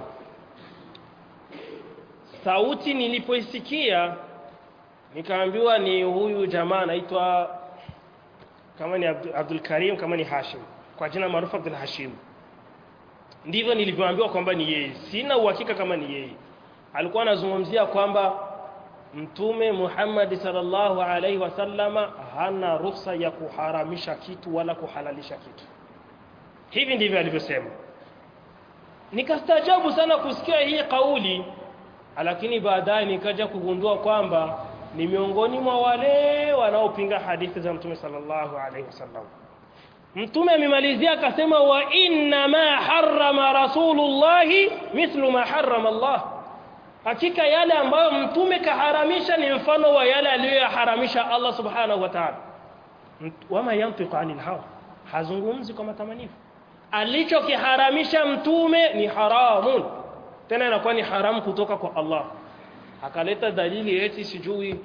sauti nilipoisikia nikaambiwa ni huyu jamaa anaitwa kama ni Abdul, Abdul Karim kama ni Hashim kwa jina maarufu Abdul Hashim ndivyo nilivyoambiwa kwamba ni yeye sina uhakika kama ni yeye alikuwa anazungumzia kwamba mtume Muhammad sallallahu alaihi wasallama hana ruhusa ya kuharamisha kitu wala kuhalalisha kitu hivi ndivyo alivyosema nikastaajabu sana kusikia hii kauli lakini baadaye nikaja kugundua kwamba ni miongoni mwa wale wanaopinga hadithi za mtume sallallahu alaihi wasallam mtume amemalizia akasema wa inna ma harrama rasulullahi mithlu ma harrama Allah hakika yale ambayo mtume kaharamisha ni mfano wa yale aliyoyaharamisha Allah subhanahu wa ta'ala wama yantiqu anil hawa hazungumzi kwa matamanifu alichokiharamisha mtume ni haramun tena inakuwa ni haramu kutoka kwa Allah akaleta dalili eti sijui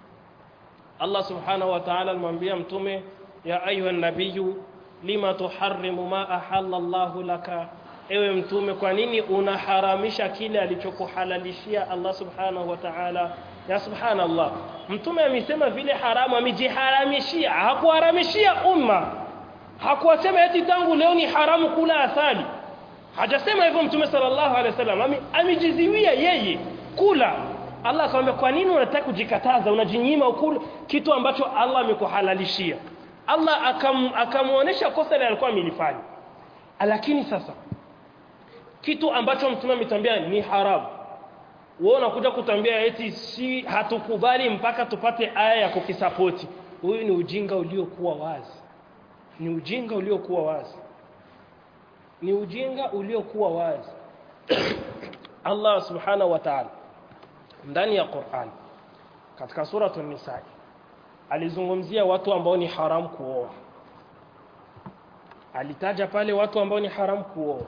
Allah subhanahu wa ta'ala alimwambia mtume ya ayuha nabiyyu lima tuharrimu ma ahalla Allah laka ewe mtume kwa nini unaharamisha kile alichokuhalalishia Allah subhanahu wa ta'ala ya subhanallah mtume amesema vile haramu amejiharamishia hakuharamishia umma hakuwasema eti tangu leo ni haramu kula asali hajasema hivyo mtume sallallahu alaihi wasallam amejiziwia yeye kula Allah akamwambia kwa nini unataka kujikataza unajinyima ukula kitu ambacho Allah amekuhalalishia Allah akam, akamuonesha kosa ile alikuwa amelifanya lakini sasa kitu ambacho mtume ametambia ni haramu wewe unakuja kutambia eti si hatukubali mpaka tupate aya ya kukisapoti huyu ni ujinga uliokuwa wazi ni ujinga uliokuwa wazi ni ujinga uliokuwa wazi Allah subhanahu wa ta'ala ndani ya Qur'an katika suratul nisa alizungumzia watu ambao ni haram kuoa alitaja pale watu ambao ni haram kuoa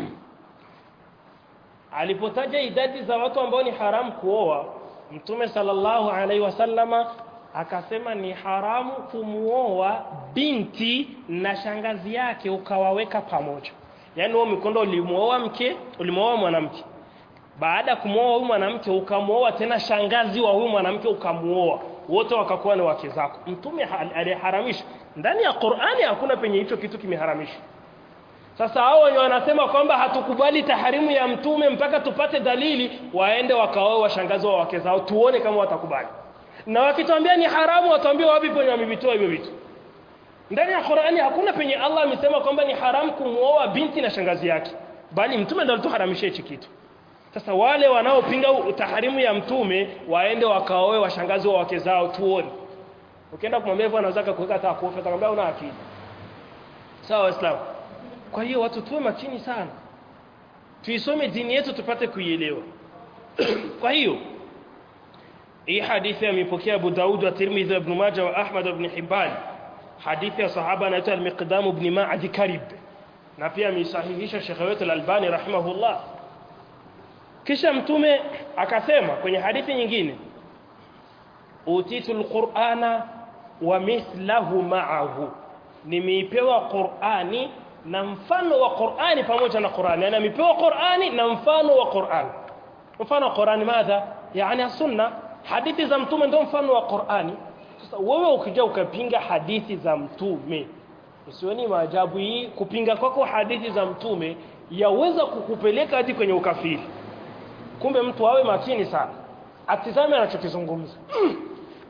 alipotaja idadi za watu ambao ni haram kuoa mtume sallallahu alaihi wasallama akasema ni haramu kumuoa binti na shangazi yake ukawaweka pamoja yaani wewe mikondo ulimuoa mke ulimuoa mwanamke baada ya kumuoa huyu mwanamke ukamuoa tena shangazi wa huyu mwanamke ukamuoa wote wakakuwa ni wake zako mtume aliharamisha ndani ya Qur'ani hakuna penye hicho kitu kimeharamishwa sasa hao wenye wanasema kwamba hatukubali taharimu ya mtume mpaka tupate dalili waende wakaoe washangazi wa wake zao tuone kama watakubali na wakituambia ni haramu watuambie wapi penye wamevitoa hivyo vitu ndani ya Qur'ani hakuna penye Allah amesema kwamba ni haramu kumuoa binti na shangazi yake bali mtume ndiye alituharamisha hichi kitu sasa wale wanaopinga taharimu ya mtume waende wakaoe washangazi wa wake zao tuone ukienda kumwambia hivyo anaweza kuweka hata kuofa atakwambia una akili sawa waislamu kwa hiyo watu tuwe makini sana tuisome dini yetu tupate kuielewa kwa hiyo hii hadithi amepokea Abu Daud wa Tirmidhi ibn Majah wa Ahmad ibn Hibban hadithi ya sahaba anaitwa al-Miqdam ibn Ma'ad Karib na pia amesahihisha Sheikh wetu al-Albani rahimahullah kisha mtume akasema kwenye hadithi nyingine utitul qur'ana wa mithlahu ma'ahu nimeipewa qur'ani na mfano wa qur'ani pamoja na qur'ani yani amepewa qur'ani na mfano wa qur'ani mfano wa qur'ani madha yani sunna hadithi za mtume ndio mfano wa qur'ani sasa wewe ukija ukapinga hadithi za mtume usioni maajabu hii kupinga kwako hadithi za mtume yaweza kukupeleka hadi kwenye ukafiri kumbe mtu awe makini sana atizame anachokizungumza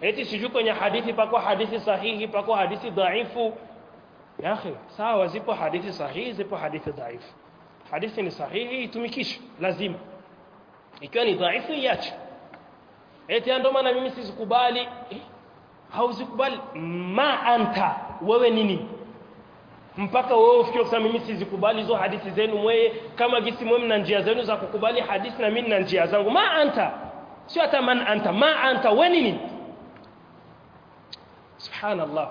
eti sijui kwenye hadithi pako hadithi sahihi pako hadithi dhaifu ya akhi sawa zipo hadithi sahihi zipo hadithi dhaifu hadithi ni sahihi itumikishe lazima ikiwa ni dhaifu iache eti ndio maana mimi sizikubali eh, hauzikubali ma anta wewe nini mpaka wewe ufikie kusema mimi sizikubali hizo hadithi zenu mwewe kama gisi mwe mna njia zenu za kukubali hadithi na mimi na njia zangu ma anta sio hata man anta ma anta wewe nini subhanallah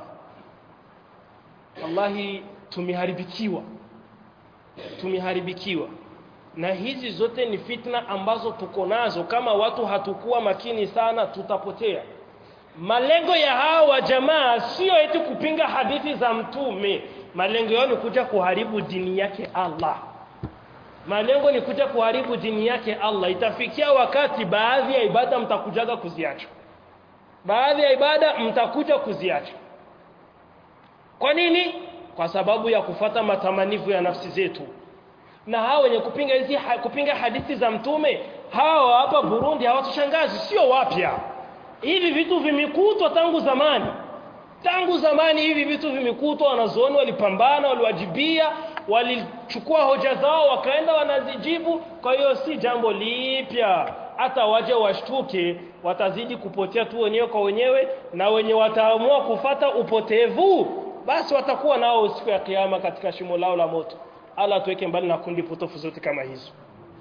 wallahi tumeharibikiwa tumeharibikiwa na hizi zote ni fitna ambazo tuko nazo kama watu hatukuwa makini sana tutapotea malengo ya hawa jamaa sio eti kupinga hadithi za mtume malengo yao ni kuja kuharibu dini yake Allah malengo ni kuja kuharibu dini yake Allah itafikia wakati baadhi ya ibada mtakujaga kuziacha baadhi ya ibada mtakuja kuziacha kwa nini kwa sababu ya kufata matamanivu ya nafsi zetu na hao wenye kupinga hizi ha, kupinga hadithi za mtume hawa hapa Burundi hawatushangazi sio wapya hivi vitu vimekutwa tangu zamani tangu zamani hivi vitu vimekutwa wanazuoni walipambana waliwajibia walichukua hoja zao wakaenda wanazijibu kwa hiyo si jambo lipya hata waje washtuke watazidi kupotea tu wenyewe kwa wenyewe na wenye wataamua kufata upotevu basi watakuwa nao siku ya kiyama katika shimo lao la moto Allah tuweke mbali na kundi potofu zote kama hizo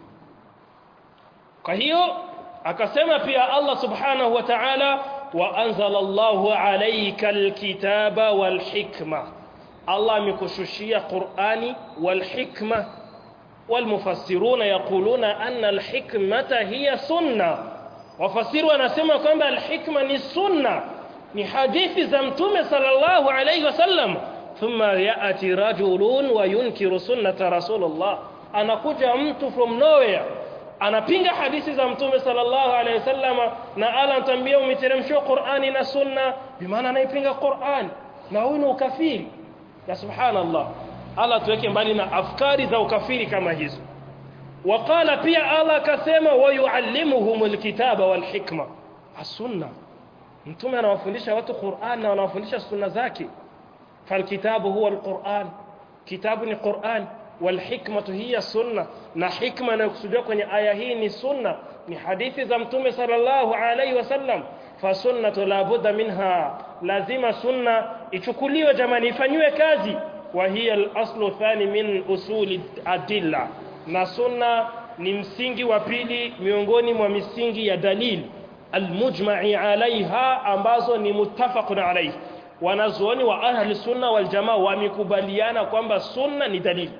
kwa hiyo akasema pia Allah subhanahu wa ta'ala wa anzala Allahu alayka alkitaba walhikma Allah amekushushia Qur'ani walhikma والمفسرون يقولون أن الحكمة هي سنة wafasiri wanasema kwamba alhikma ni sunna ni hadithi za mtume sallallahu alayhi wasallam thumma ya'ti rajulun wa yunkiru sunnata rasulullah anakuja mtu from nowhere anapinga hadithi za mtume sallallahu alayhi wasallam na ala anatambia umeteremshwa Qur'ani na sunna bimaana anaipinga Qur'an na huyu ni ukafiri ya subhanallah Allah tuweke mbali na afkari za ukafiri kama hizo وقال pia Allah akasema wayuallimuhumul kitaba wal hikma as-sunna mtume anawafundisha watu Qur'an na anawafundisha sunna zake falkitabu huwa al-Qur'an kitabu ni Qur'an wal hikmatu hiya sunna na hikma inayokusudiwa kwenye aya hii ni sunna ni hadithi za mtume sallallahu alaihi wasallam fa sunnatu la budda minha lazima sunna ichukuliwe jamani ifanywe kazi wa hiya al-aslu thani min usuli adilla na sunna ni msingi wa pili miongoni mwa misingi ya dalili almujma'i alaiha ambazo ni muttafaqun alayhi wanazuoni wa ahli sunna wal jamaa wamekubaliana kwamba sunna ni dalili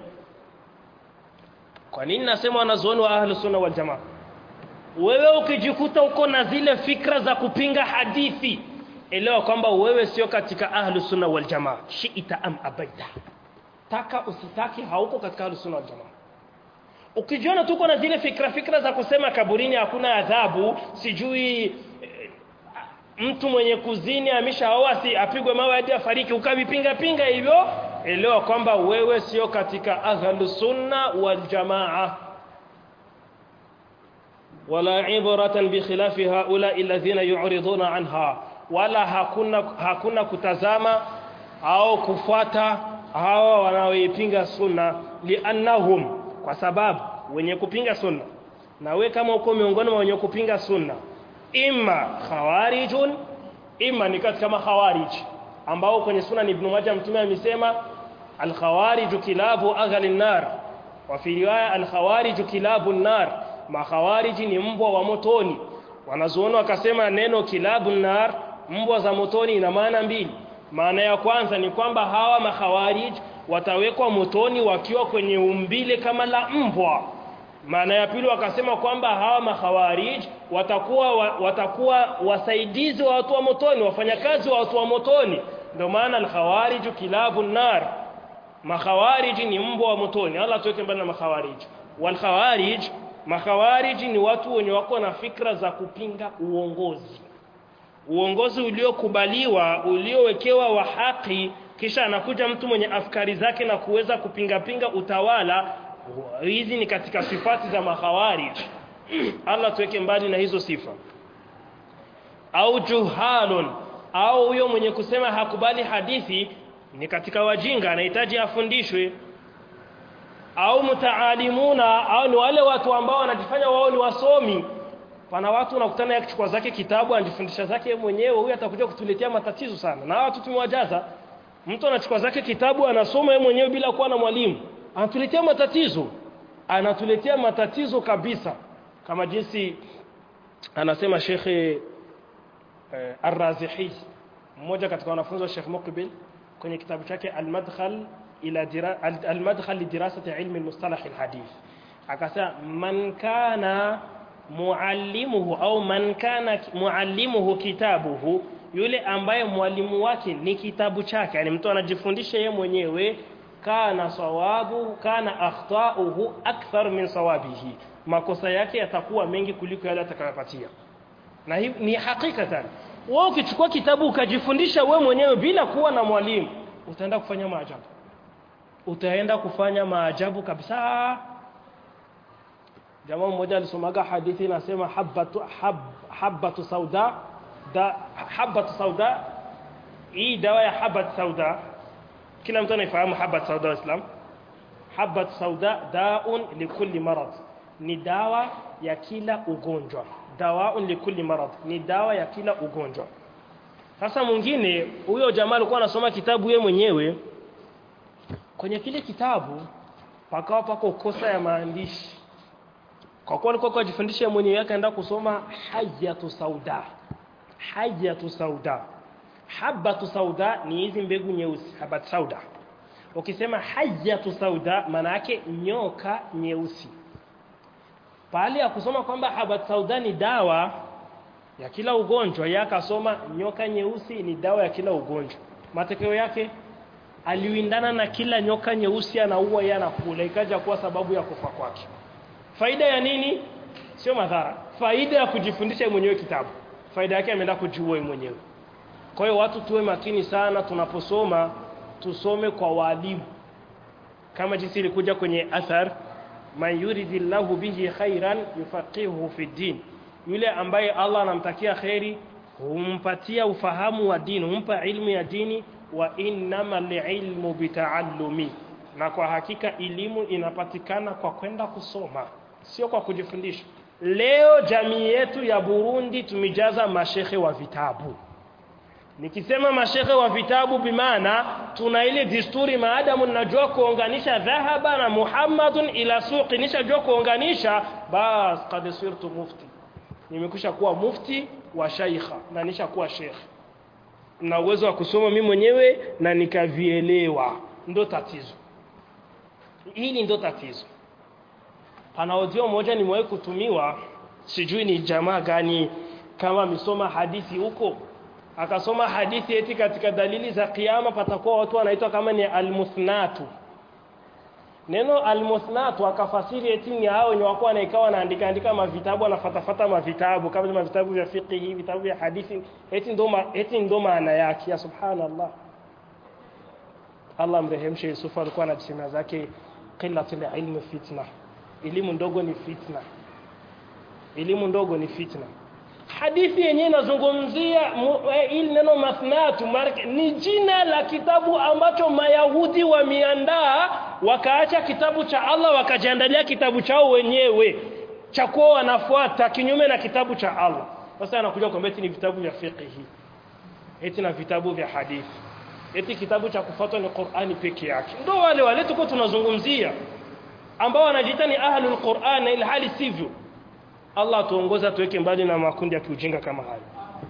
kwa nini nasema wanazuoni wa ahli sunna wal jamaa wewe ukijikuta uko na zile fikra za kupinga hadithi elewa kwamba wewe sio katika ahli sunna wal jamaa shiita am abaita taka usitaki hauko katika ahli sunna wal jamaa ukijiona tuko na zile fikra fikra za kusema kaburini hakuna adhabu sijui e, mtu mwenye kuzini ameshaoa si apigwe mawe hadi afariki ukavipinga pinga hivyo elewa kwamba wewe sio katika ahlus sunna wal jamaa wala ibratan bi khilafi haula alladhina yu'riduna anha wala hakuna hakuna kutazama au kufuata hawa wanaoipinga sunna liannahum kwa sababu wenye kupinga sunna na we kama uko miongoni mwa wenye kupinga sunna imma khawarijun imma ni katika makhawarij ambao kwenye sunna ni ibn Majah mtume amesema al-khawarij kilabu aghal nar wa fi riwaya al-khawarij kilabu nar makhawarij ni mbwa wa motoni wanazuoni wakasema neno kilabu nar mbwa za motoni ina maana mbili maana ya kwanza ni kwamba hawa makhawarij watawekwa motoni wakiwa kwenye umbile kama la mbwa maana ya pili wakasema kwamba hawa makhawarij watakuwa wa, watakuwa wasaidizi wa watu wa motoni wafanyakazi wa watu wa motoni ndio maana al-khawarij kilabu nar makhawarij ni mbwa wa motoni Allah tuweke mbali na makhawarij wal khawarij makhawarij ni watu wenye wako na fikra za kupinga uongozi uongozi uliokubaliwa uliowekewa wa haki kisha anakuja mtu mwenye afkari zake na kuweza kupinga pinga utawala hizi ni katika sifati za makhawarij Allah tuweke mbali na hizo sifa au juhalun au huyo mwenye kusema hakubali hadithi ni katika wajinga anahitaji afundishwe au mutaalimuna au ni wale watu ambao wanajifanya wao ni wasomi pana watu unakutana yakichukua zake kitabu anajifundisha zake mwenyewe huyu atakuja kutuletea matatizo sana na watu tumewajaza mtu anachukua zake kitabu anasoma yeye mwenyewe bila kuwa na mwalimu anatuletea matatizo anatuletea matatizo kabisa kama jinsi anasema shekhe eh, Ar-Razihi mmoja katika wanafunzi wa Sheikh Muqbil kwenye kitabu chake Al-Madkhal ila dira, Al-Madkhal li dirasati ilmi al-mustalah al-hadith akasema man kana muallimuhu au man kana muallimuhu kitabuhu yule ambaye mwalimu wake ni kitabu chake yani mtu anajifundisha yeye mwenyewe kana sawabu kana akhtauhu akthar min sawabihi makosa yake yatakuwa mengi kuliko yale atakayopatia na hii ni hakikatan wewe ukichukua kitabu ukajifundisha we mwenyewe bila kuwa na mwalimu utaenda kufanya maajabu utaenda kufanya maajabu kabisa jamaa mmoja alisomaga hadithi inasema habatu hab, habatu sauda da habatu sauda hii dawa ya habat sauda kila mtu anafahamu habat sauda wa Islam habat sauda daun likulli marad ni dawa ya kila ugonjwa dawaun likulli marad ni dawa ya kila ugonjwa sasa mwingine huyo jamaa alikuwa anasoma kitabu yeye mwenyewe kwenye kile kitabu pakawa pako kosa ya maandishi kwa kuwa alikuwa kujifundisha mwenyewe akaenda kusoma hajatu sauda hajatu sauda habatu sauda ni hizi mbegu nyeusi habat sauda ukisema hajatu sauda maana yake nyoka nyeusi pale ya kusoma kwamba habat sauda ni dawa ya kila ugonjwa yeye akasoma nyoka nyeusi ni dawa ya kila ugonjwa matokeo yake aliwindana na kila nyoka nyeusi anaua yeye anakula ikaja kuwa sababu ya kufa kwake faida ya nini sio madhara faida ya kujifundisha mwenyewe kitabu faida yake ameenda kujiua mwenyewe kwa hiyo watu tuwe makini sana tunaposoma tusome kwa walimu kama jinsi ilikuja kwenye athar man yuridillahu bihi khairan yufaqihuhu fi din yule ambaye Allah anamtakia khairi humpatia ufahamu wa dini humpa ilmu ya dini wa innamal ilmu bitaallumi na kwa hakika elimu inapatikana kwa kwenda kusoma sio kwa kujifundisha leo jamii yetu ya Burundi tumejaza mashehe wa vitabu nikisema mashehe wa vitabu bimaana tuna ile desturi maadamu najua kuunganisha dhahaba na Muhammadun ila suqi nishajua kuunganisha bas qad sirtu mufti nimekusha kuwa mufti wa shaikha na nishakuwa sheikh na uwezo wa kusoma mimi mwenyewe na nikavielewa ndo tatizo hili ndo tatizo pana audio moja nimewahi kutumiwa sijui ni jamaa gani kama amesoma hadithi huko akasoma hadithi eti katika dalili za kiyama patakuwa watu wanaitwa kama ni almusnatu neno almusnatu akafasiri eti ni hao wenye wako wanaikawa wanaandika andika mavitabu wanafatafata mavitabu kama vile vitabu vya fiqh vitabu vya hadithi eti ndo eti ndo maana yake ya subhanallah Allah mrehemshe Yusuf alikuwa anasema zake qillatul ilmi fitna elimu ndogo ni fitna elimu ndogo ni fitna hadithi yenyewe inazungumzia ili neno mathnatu ni jina la kitabu ambacho mayahudi wameandaa wakaacha kitabu cha Allah wakajiandalia kitabu chao wenyewe cha kuwa wanafuata kinyume na kitabu cha Allah sasa anakuja kwamba eti ni vitabu vya fiqh eti na vitabu vya hadithi eti kitabu cha kufuatwa ni Qur'ani peke yake ndio wale wale tuko tunazungumzia ambao wanajiita ni ahlul Qur'an ila hali sivyo Allah tuongoza tuweke mbali na makundi ya kiujinga kama hayo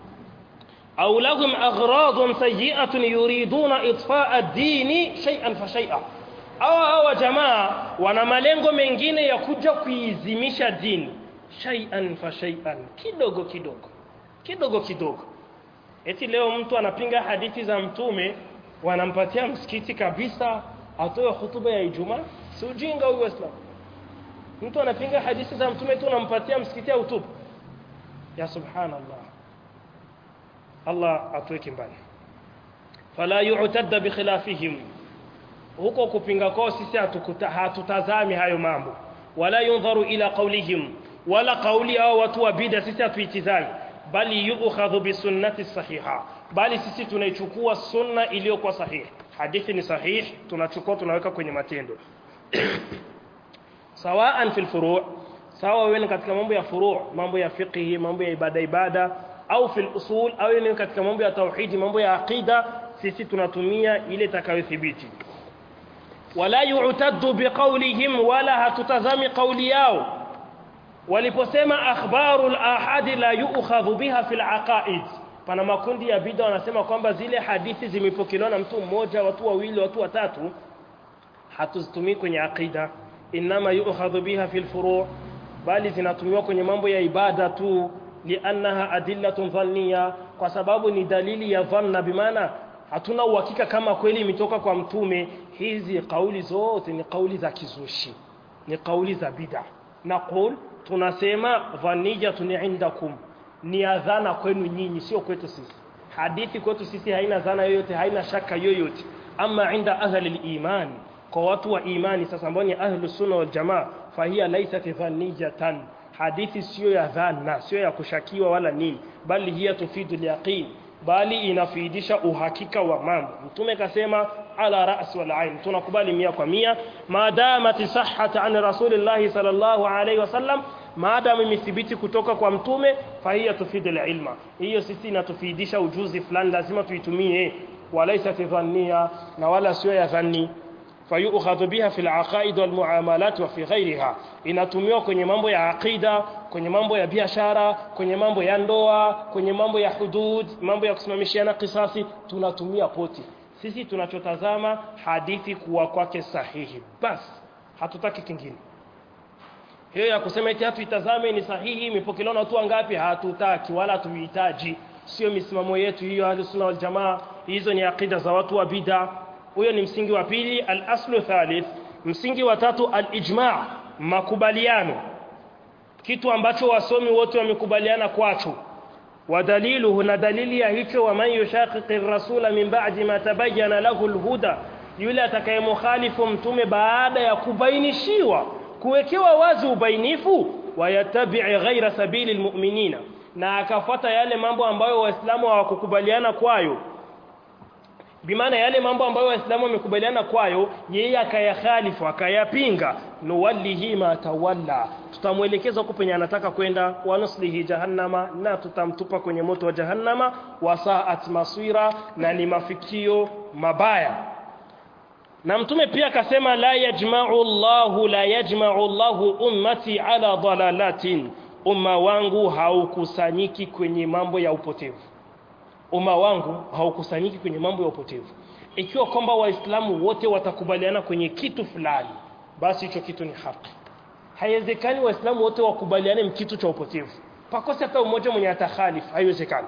au lahum aghradun sayyi'atun yuriduna itfa'a ad-dini shay'an fa shay'a hawa hawa jamaa wana malengo mengine ya kuja kuizimisha dini shay'an fa shay'an kidogo kidogo kidogo kidogo eti leo mtu anapinga hadithi za mtume wanampatia msikiti kabisa atoe hutuba ya Ijumaa si ujinga huyo Islam mtu anapinga hadithi za mtume tu unampatia msikiti au tupu ya subhanallah Allah atuweke mbali fala yu'tadda bi khilafihim huko kupinga kwao sisi hatutazami hayo mambo wala yunzaru ila qawlihim wala qawli au watu wa bid'a sisi hatuitizami bali yu'khadhu bisunnati sahiha bali sisi tunaichukua sunna iliyokuwa sahihi hadithi ni sahihi tunachukua tunaweka kwenye matendo sawaan fil furu' sawa wewe katika mambo ya furu' mambo ya fiqhi mambo ya ibada ibada au fil usul au ni katika mambo ya tauhidi mambo ya aqida sisi tunatumia ile itakayothibiti wala yu'taddu biqawlihim wala hatutazami qawli yao waliposema akhbarul ahadi la yu'khadhu biha fil aqaid pana makundi ya bid'a wanasema kwamba zile hadithi zimepokelewa na mtu mmoja watu wawili watu watatu hatuzitumii kwenye aqida inma yu'khadhu biha fil furu' bali zinatumiwa kwenye mambo ya ibada tu liannaha adillatun dhanniya kwa sababu ni dalili ya dhanna bimaana hatuna uhakika kama kweli imetoka kwa mtume hizi kauli zote ni kauli za kizushi ni kauli za bid'a naqul tunasema dhaniyatun indakum ni adhana kwenu nyinyi sio kwetu sisi hadithi kwetu sisi haina dhana yoyote haina shaka yoyote ama inda ahli iman kwa watu wa imani sasa ambao ni ahlu sunna wal jamaa fahia laysat dhaniyatan hadithi sio ya dhana sio ya kushakiwa wala nini bali hiya tufidu yaqin bali inafaidisha uhakika wa mambo mtume kasema ala ras wal ain tunakubali mia kwa mia maadama tisahhat an rasulillahi sallallahu alaihi wasallam maadamu imethibiti kutoka kwa mtume fahiya tufidu ilma hiyo sisi inatufidisha ujuzi fulani lazima tuitumie walaisa dhannia na wala sio ya dhanni fayukhadhu biha fil aqaid wal muamalat wa fi ghayriha inatumiwa kwenye mambo ya aqida kwenye mambo ya biashara kwenye mambo ya ndoa kwenye mambo ya hudud mambo ya kusimamishiana kisasi tunatumia poti sisi tunachotazama hadithi kuwa kwake sahihi basi hatutaki kingine hiyo ya kusema eti hatuitazame ni sahihi imepokelewa na watu wangapi hatutaki wala hatuhitaji sio misimamo yetu hiyo ahlus sunna wal jamaa hizo ni aqida za watu wa bid'a huyo ni msingi wa pili al-aslu thalith msingi wa tatu al-ijma' makubaliano kitu ambacho wasomi wote wamekubaliana kwacho wadaliluhu na dalili ya hicho wa man yushaqiqi rasula min ba'di ma tabayyana lahu al-huda yule atakayemukhalifu mtume baada ya kubainishiwa kuwekewa wazi ubainifu wayatabi'i ghaira sabili almu'minina na akafuata yale mambo ambayo waislamu hawakukubaliana kwayo bimaana yale mambo ambayo waislamu wamekubaliana kwayo yeye akayakhalifu akayapinga nuwallihi ma tawalla tutamwelekeza huko penye anataka kwenda wa nuslihi jahannama na tutamtupa kwenye moto wa jahannama wasaat masira na ni mafikio mabaya na mtume pia akasema la yajma'u Allahu la yajma'u Allahu ummati ala dalalatin umma wangu haukusanyiki kwenye mambo ya upotevu umma wangu haukusanyiki kwenye mambo ya upotevu ikiwa kwamba waislamu wote watakubaliana kwenye kitu fulani basi hicho kitu ni haki haiwezekani waislamu wote wakubaliane mkitu cha upotevu pakosi hata umoja mwenye atakhalif haiwezekani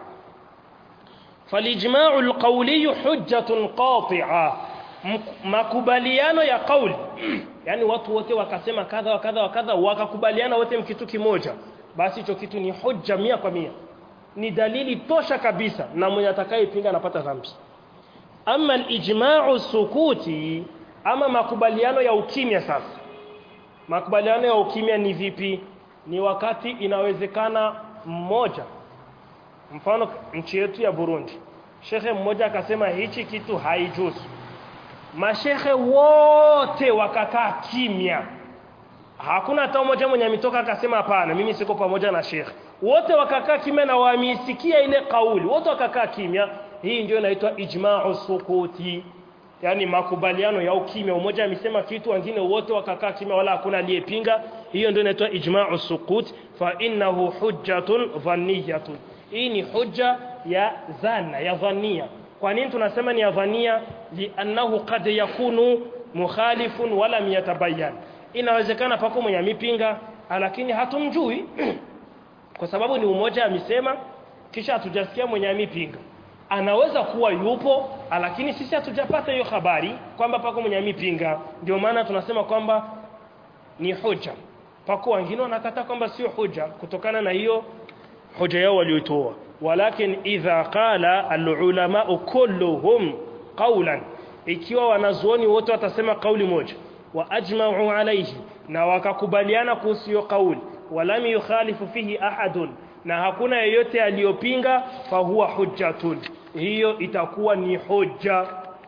falijma'u alqawli hujjatun qati'a makubaliano ya kauli yani watu wote wakasema kadha wa kadha wa kadha wakakubaliana wote mkitu kimoja basi hicho kitu ni hujja mia kwa mia ni dalili tosha kabisa na mwenye atakayepinga anapata dhambi ama alijma'u sukuti ama makubaliano ya ukimya sasa makubaliano ya ukimya ni vipi ni wakati inawezekana mmoja mfano nchi yetu ya Burundi shekhe mmoja akasema hichi kitu haijuzu mashehe wote wakakaa kimya hakuna hata mmoja mwenye ametoka akasema hapana mimi siko pamoja na shekhe wote wakakaa kimya na wameisikia ile kauli wote wakakaa kimya hii ndio inaitwa ijma'u sukuti yani makubaliano ya ukimya umoja amesema kitu wengine wote wakakaa kimya wala hakuna aliyepinga hiyo ndio inaitwa ijma'u sukut fa innahu hujjatun dhanniyatun hii ni hujja ya dhana ya dhania kwa nini tunasema ni ya dhania li'annahu qad yakunu mukhalifun wala yatabayyan inawezekana pako mwenye amipinga lakini hatumjui kwa sababu ni umoja amesema kisha hatujasikia mwenye amipinga anaweza kuwa yupo lakini sisi hatujapata hiyo habari kwamba pako mwenye amipinga ndio maana tunasema kwamba ni hoja pako wengine wanakataa kwamba sio hoja kutokana na hiyo hoja yao walioitoa walakin idha qala alulama kulluhum qawlan ikiwa wanazuoni wote watasema kauli moja wa ajma'u alayhi na wakakubaliana kuhusu hiyo kauli walam yukhalifu fihi ahadun na hakuna yeyote aliyopinga fahuwa hujjatun hiyo itakuwa ni hujja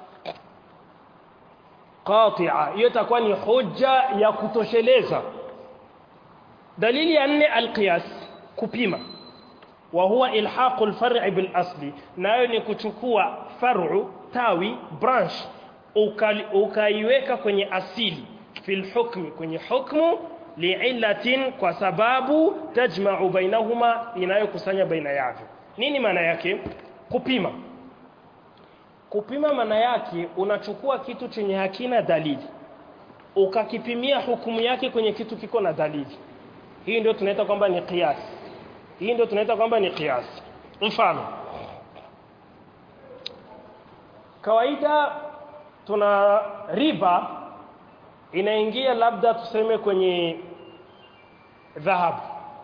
qati'a hiyo itakuwa ni hujja ya kutosheleza dalili ya nne alqiyas kupima wa huwa ilhaqu alfar'i bil asli nayo ni kuchukua far'u tawi branch ukaiweka kwenye asili fil hukmi kwenye hukmu li'illatin kwa sababu tajma'u bainahuma inayokusanya baina yavyo nini maana yake kupima kupima maana yake unachukua kitu chenye hakina dalili ukakipimia hukumu yake kwenye kitu kiko na dalili hii ndio tunaita kwamba ni qiyas hii ndio tunaita kwamba ni qiyas mfano kawaida tuna riba inaingia labda tuseme kwenye dhahabu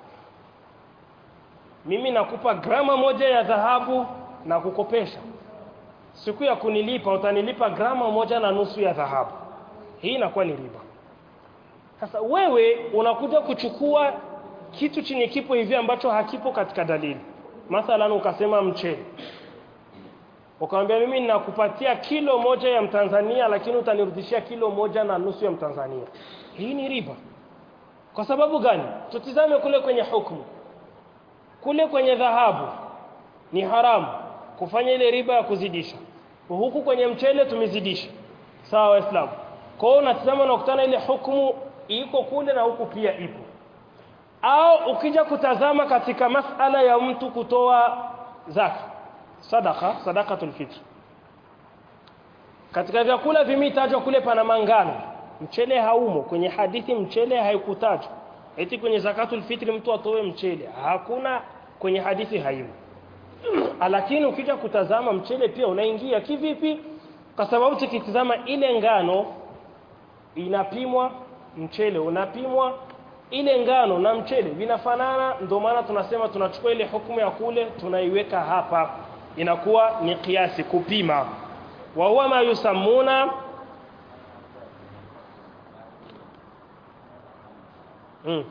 mimi nakupa grama moja ya dhahabu na kukopesha siku ya kunilipa utanilipa grama moja na nusu ya dhahabu hii inakuwa ni riba sasa wewe unakuja kuchukua kitu chenye kipo hivi ambacho hakipo katika dalili mathalan ukasema mchele ukamwambia mimi ninakupatia kilo moja ya mtanzania lakini utanirudishia kilo moja na nusu ya mtanzania hii ni riba kwa sababu gani tutizame kule kwenye hukumu kule kwenye dhahabu ni haramu kufanya ile riba ya kuzidisha huku kwenye mchele tumezidisha sawa waislamu kwa hiyo unatizama unakutana ile hukumu iko kule na huku pia ipo au ukija kutazama katika masala ya mtu kutoa zaka sadaka sadakatul fitr katika vyakula vimetajwa kule pana mangano mchele haumo kwenye hadithi mchele haikutajwa eti kwenye zakatul fitri mtu atoe mchele hakuna kwenye hadithi haimo lakini ukija kutazama mchele pia unaingia kivipi kwa sababu tukitazama ile ngano inapimwa mchele unapimwa ile ngano na mchele vinafanana ndio maana tunasema tunachukua ile hukumu ya kule tunaiweka hapa inakuwa ni kiasi kupima wa huwa ma yusammuna mm.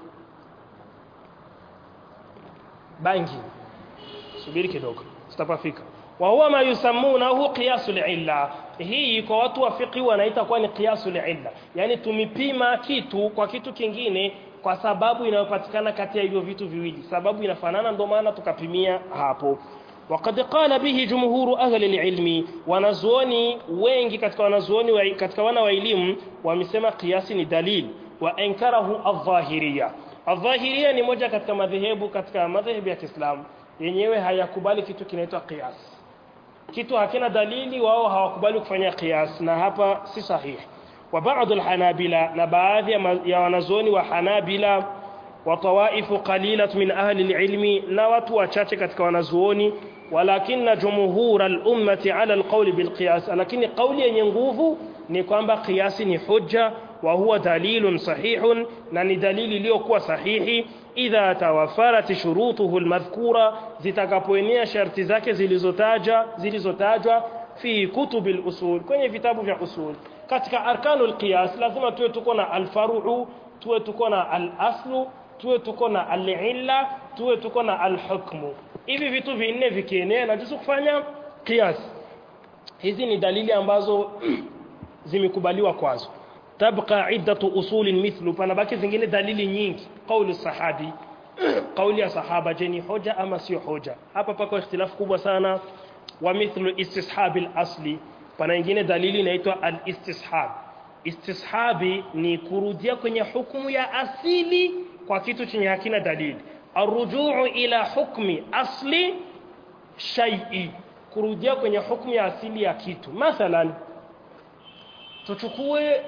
bangi subiri kidogo tutapafika wa huwa ma yusammunahu qiyasul illa hii kwa watu wa fiqh wanaita kwa ni qiyasul illa yani tumipima kitu kwa kitu kingine kwa sababu inayopatikana kati ya hivyo vitu viwili sababu inafanana ndio maana tukapimia hapo وقد قال به جمهور أهل العلم wanazuoni wengi katika wanazuoni wa, katika wana wa elimu wamesema kiasi ni dalil wa ankarahu adh-dhahiriyya adh-dhahiriyya ni moja katika madhehebu katika madhehebu ya Kiislamu yenyewe hayakubali kitu kinaitwa qiyas kitu hakina dalili wao hawakubali kufanya qiyas na hapa si sahihi wa baadhi alhanabila na baadhi ya wanazuoni wa hanabila wa tawaifu qalilat min ahli alilmi na watu wachache katika wanazuoni walakinna jumhur al-ummati ala al-qawl bil-qiyas lakini kauli yenye nguvu ni kwamba qiyasi ni hujja wa huwa dalilun sahihun na ni dalili iliyokuwa sahihi idha tawafarat shurutuhu al-madhkura zitakapoenea sharti zake zilizotaja zilizotajwa fi kutubil usul kwenye vitabu vya usul katika arkanul qiyas lazima tuwe tuko na al-faru'u tuwe tuko na al-aslu tuwe tuko na al-illa tuwe tuko na al-hukmu hivi vitu vinne vikienea na juzu kufanya qiyas hizi ni dalili ambazo zimekubaliwa kwazo tabqa iddatu usulin mithlu panabaki zingine dalili nyingi kauli sahabi kauli ya sahaba je ni hoja ama sio hoja hapa pako ikhtilafu kubwa sana wa mithlu istishabil asli pana nyingine dalili inaitwa al-istishab istishabi ni kurudia kwenye hukumu ya asili kwa kitu chenye hakina dalili arrujuu ila hukmi asli shay'i kurudia kwenye hukumu ya asili ya kitu mathalan tuchukue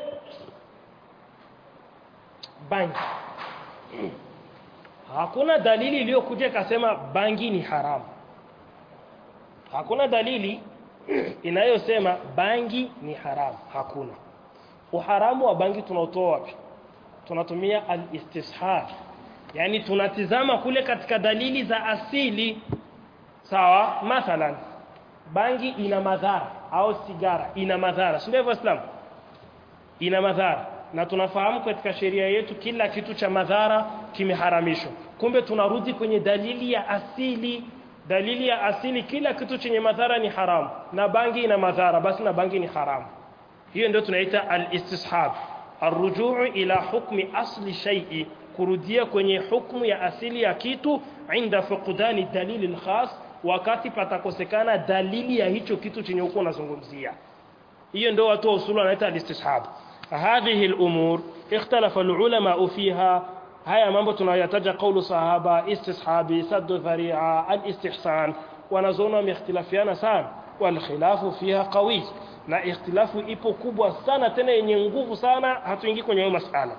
bangi hakuna dalili iliyokuja ikasema bangi ni haramu hakuna dalili inayosema bangi ni haramu hakuna uharamu wa bangi tunautoa wapi tunatumia al-istishab yani tunatizama kule katika dalili za asili sawa mathalan bangi ina madhara au sigara ina madhara sio hivyo islam ina madhara na tunafahamu katika sheria yetu kila kitu cha madhara kimeharamishwa kumbe tunarudi kwenye dalili ya asili dalili ya asili kila kitu chenye madhara ni haramu na bangi ina madhara basi na bangi ni haramu hiyo ndio tunaita al-istishab arrujuu ila hukmi asli shay'i kurudia kwenye hukumu ya asili ya kitu inda fuqdani dalili al-khas wakati patakosekana dalili ya hicho kitu chenye uko unazungumzia hiyo ndio watu wa usulu wanaita al-istishab hadhihi al-umur ikhtalafa al-ulama fiha haya mambo tunayotaja kaulu sahaba istishabi saddu dhari'a al-istihsan wanazoona wamehtilafiana sana wal khilafu fiha qawi na ikhtilafu ipo kubwa sana tena yenye nguvu sana hatuingii kwenye hiyo masala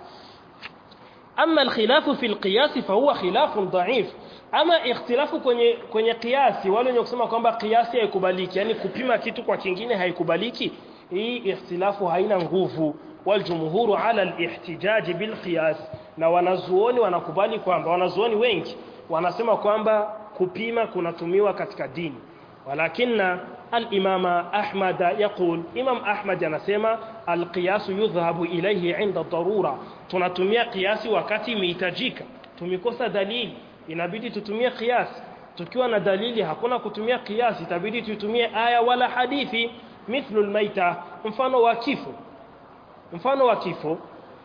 ama alkhilafu fi alqiyas fa huwa khilafun dha'if ama ikhtilafu kwenye kwenye kiasi wale wenye kusema kwamba kiasi haikubaliki yani kupima kitu kwa kingine haikubaliki hii ikhtilafu haina nguvu waljumhuru ala alihtijaj bilqiyas na wanazuoni wanakubali kwamba wanazuoni wengi wanasema kwamba kupima kunatumiwa katika dini ولكن الإمام أحمد يقول إمام أحمد anasema القياس يذهب إليه عند الضرورة tunatumia kiasi wakati imehitajika tumikosa dalili inabidi tutumie kiasi tukiwa na dalili hakuna kutumia kiasi itabidi tutumie aya wala hadithi mithlu almaita mfano wa kifo mfano wa kifo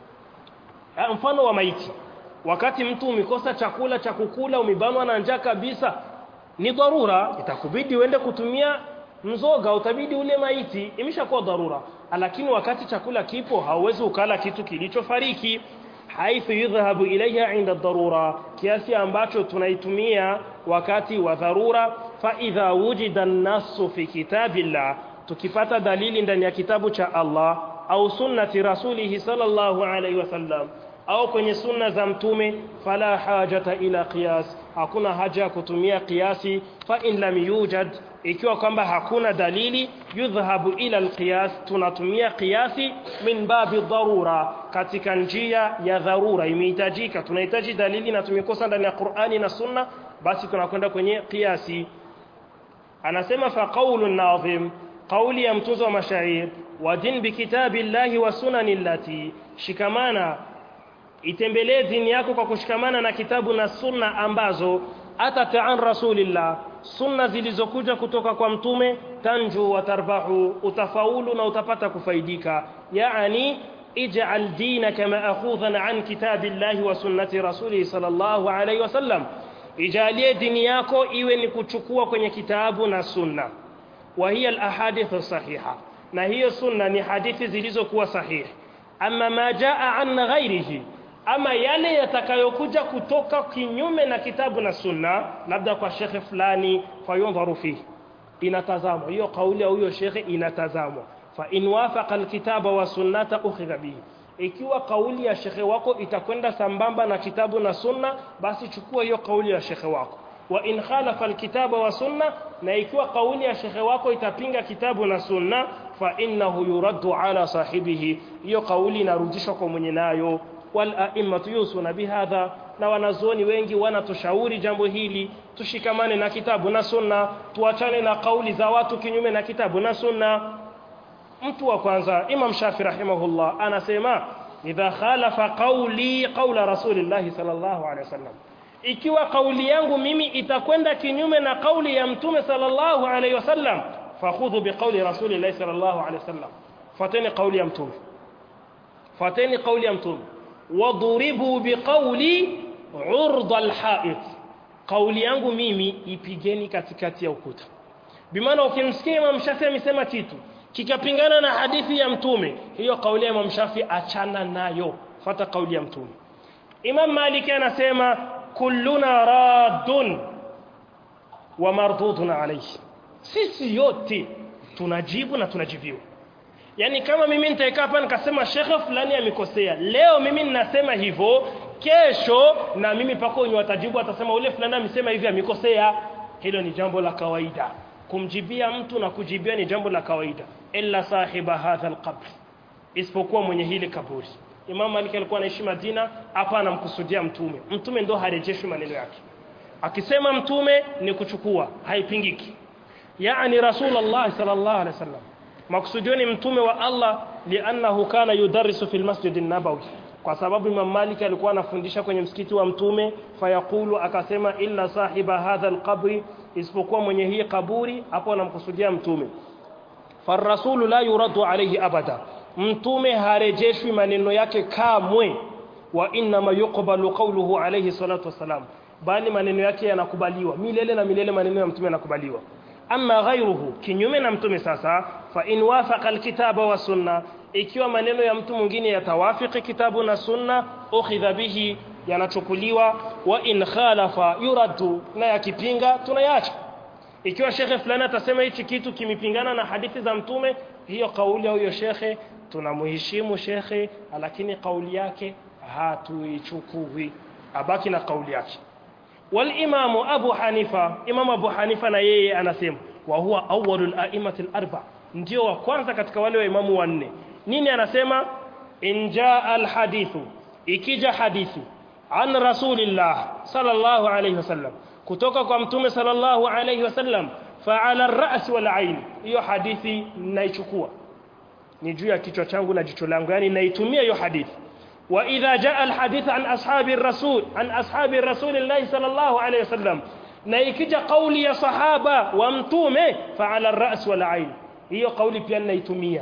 mfano wa maiti wakati mtu umekosa chakula cha kukula umebanwa na njaa kabisa ni dharura itakubidi uende kutumia mzoga utabidi ule maiti imeshakuwa dharura lakini wakati chakula kipo hauwezi ukala kitu kilichofariki haithu yudhhabu ilayha inda dharura kiasi ambacho tunaitumia wakati wa dharura fa idha wujida an-nassu fi kitabillah tukipata dalili ndani ya kitabu cha Allah au sunnati rasulih sallallahu alayhi wasallam au kwenye sunna za mtume fala hajata ila qiyas hakuna haja ya kutumia kiasi fa in lam yujad ikiwa kwamba hakuna dalili yudhhabu ila alqiyas tunatumia kiasi min babi dharura katika njia ya dharura imehitajika tunahitaji dalili na tumekosa ndani ya Qur'ani na Sunna basi tunakwenda kwenye kiasi anasema fa qawlun nadhim qawli ya mtuzo wa mashair wadin bikitabillahi wa sunanillati shikamana itembelee dini yako kwa kushikamana na kitabu na sunna ambazo atata an rasulillah sunna zilizokuja kutoka kwa mtume tanju wa tarbahu utafaulu na utapata kufaidika yaani ij'al dinaka ma'khudhan an kitabillahi wa sunnati rasulih sallallahu alayhi wasallam ijalie dini yako iwe ni kuchukua kwenye kitabu na sunna wa hiya al-ahadith sahiha na hiyo sunna ni hadithi zilizokuwa sahihi amma ma jaa an ghairihi ama yale yatakayokuja kutoka kinyume na kitabu na sunna labda kwa shekhe fulani fayundharu fihi inatazamwa hiyo kauli ya huyo shekhe inatazamwa fa in wafaqa alkitaba wa sunnata ukhidha bihi ikiwa kauli ya shekhe wako itakwenda sambamba na kitabu na sunna basi chukua hiyo kauli ya shekhe wako wa in khalafa alkitaba wa sunna na ikiwa kauli ya shekhe wako itapinga kitabu na sunna fa innahu yuraddu ala sahibihi hiyo kauli inarudishwa kwa mwenye nayo wal a'immatu yusuna bihadha na wanazuoni wengi wanatushauri jambo hili tushikamane na kitabu na sunna tuachane na kauli za watu kinyume na kitabu na sunna mtu wa kwanza Imam Shafi rahimahullah anasema idha khalafa qawli qawla rasulillah sallallahu alaihi wasallam ikiwa kauli yangu mimi itakwenda kinyume na kauli ya mtume sallallahu alaihi wasallam fakhudhu biqawli rasulillah sallallahu alaihi wasallam fateni kauli ya mtume fateni kauli ya mtume waduribu biqawli urda alha'it kauli yangu mimi ipigeni katikati ya ukuta bimaana ukimsikia Imam Shafi amesema kitu kikapingana na hadithi ya mtume hiyo kauli ya Imam Shafi achana nayo fata kauli ya mtume Imam Malik anasema kulluna raddun wa mardudun alayhi sisi yote tunajibu na tunajibiwa yani kama mimi nitaikaa hapa nikasema shekhe fulani amekosea leo mimi ninasema hivyo kesho na mimi pako wenye watajibu atasema ule fulani amesema hivi amekosea hilo ni jambo la kawaida kumjibia mtu na kujibia ni jambo la kawaida illa sahiba hadha alqabr isipokuwa mwenye hili kaburi Imam Malik alikuwa anaishi Madina hapa anamkusudia mtume mtume ndo harejeshwi maneno yake akisema mtume ni kuchukua haipingiki yani rasulullah sallallahu alaihi wasallam maksudio ni mtume wa Allah liannahu kana yudarrisu fil masjid an-nabawi kwa sababu Imam Malik alikuwa anafundisha kwenye msikiti wa mtume fayaqulu akasema illa sahiba hadha alqabri isipokuwa mwenye hii kaburi hapo anamkusudia mtume farrasulu la yuradu alayhi abada mtume harejeshwi maneno yake kamwe wa inma yuqbalu qawluhu alayhi salatu wassalam bali maneno yake yanakubaliwa milele na milele maneno ya mtume yanakubaliwa amma ghayruhu kinyume na mtume sasa fa in wafaqa alkitaba wa sunna ikiwa maneno ya mtu mwingine yatawafiki kitabu na sunna ukhidha bihi yanachukuliwa wa in khalafa yuraddu na yakipinga tunayaacha ikiwa shekhe fulani atasema hichi kitu kimepingana na hadithi za mtume hiyo kauli ya huyo shekhe tunamheshimu shekhe lakini kauli yake hatuichukui abaki na kauli yake والإمام أبو حنيفة إمام أبو حنيفة na yeye anasema wa huwa awwalul a'immatil arba ndio wa kwanza katika wale wa imamu wanne nini anasema in jaa al hadithu ikija hadithi an rasulillah sallallahu alayhi wasallam kutoka kwa mtume sallallahu alayhi wasallam fa ala ar-ra's wal ayn hiyo hadithi naichukua ni juu ya kichwa changu na jicho langu yani naitumia hiyo hadithi وإذا جاء الحديث عن أصحاب الرسول عن أصحاب الرسول الله صلى الله عليه وسلم نيكج قولي يا صحابة وامتومه فعلى الرأس والعين هي قولي بيان نيتمية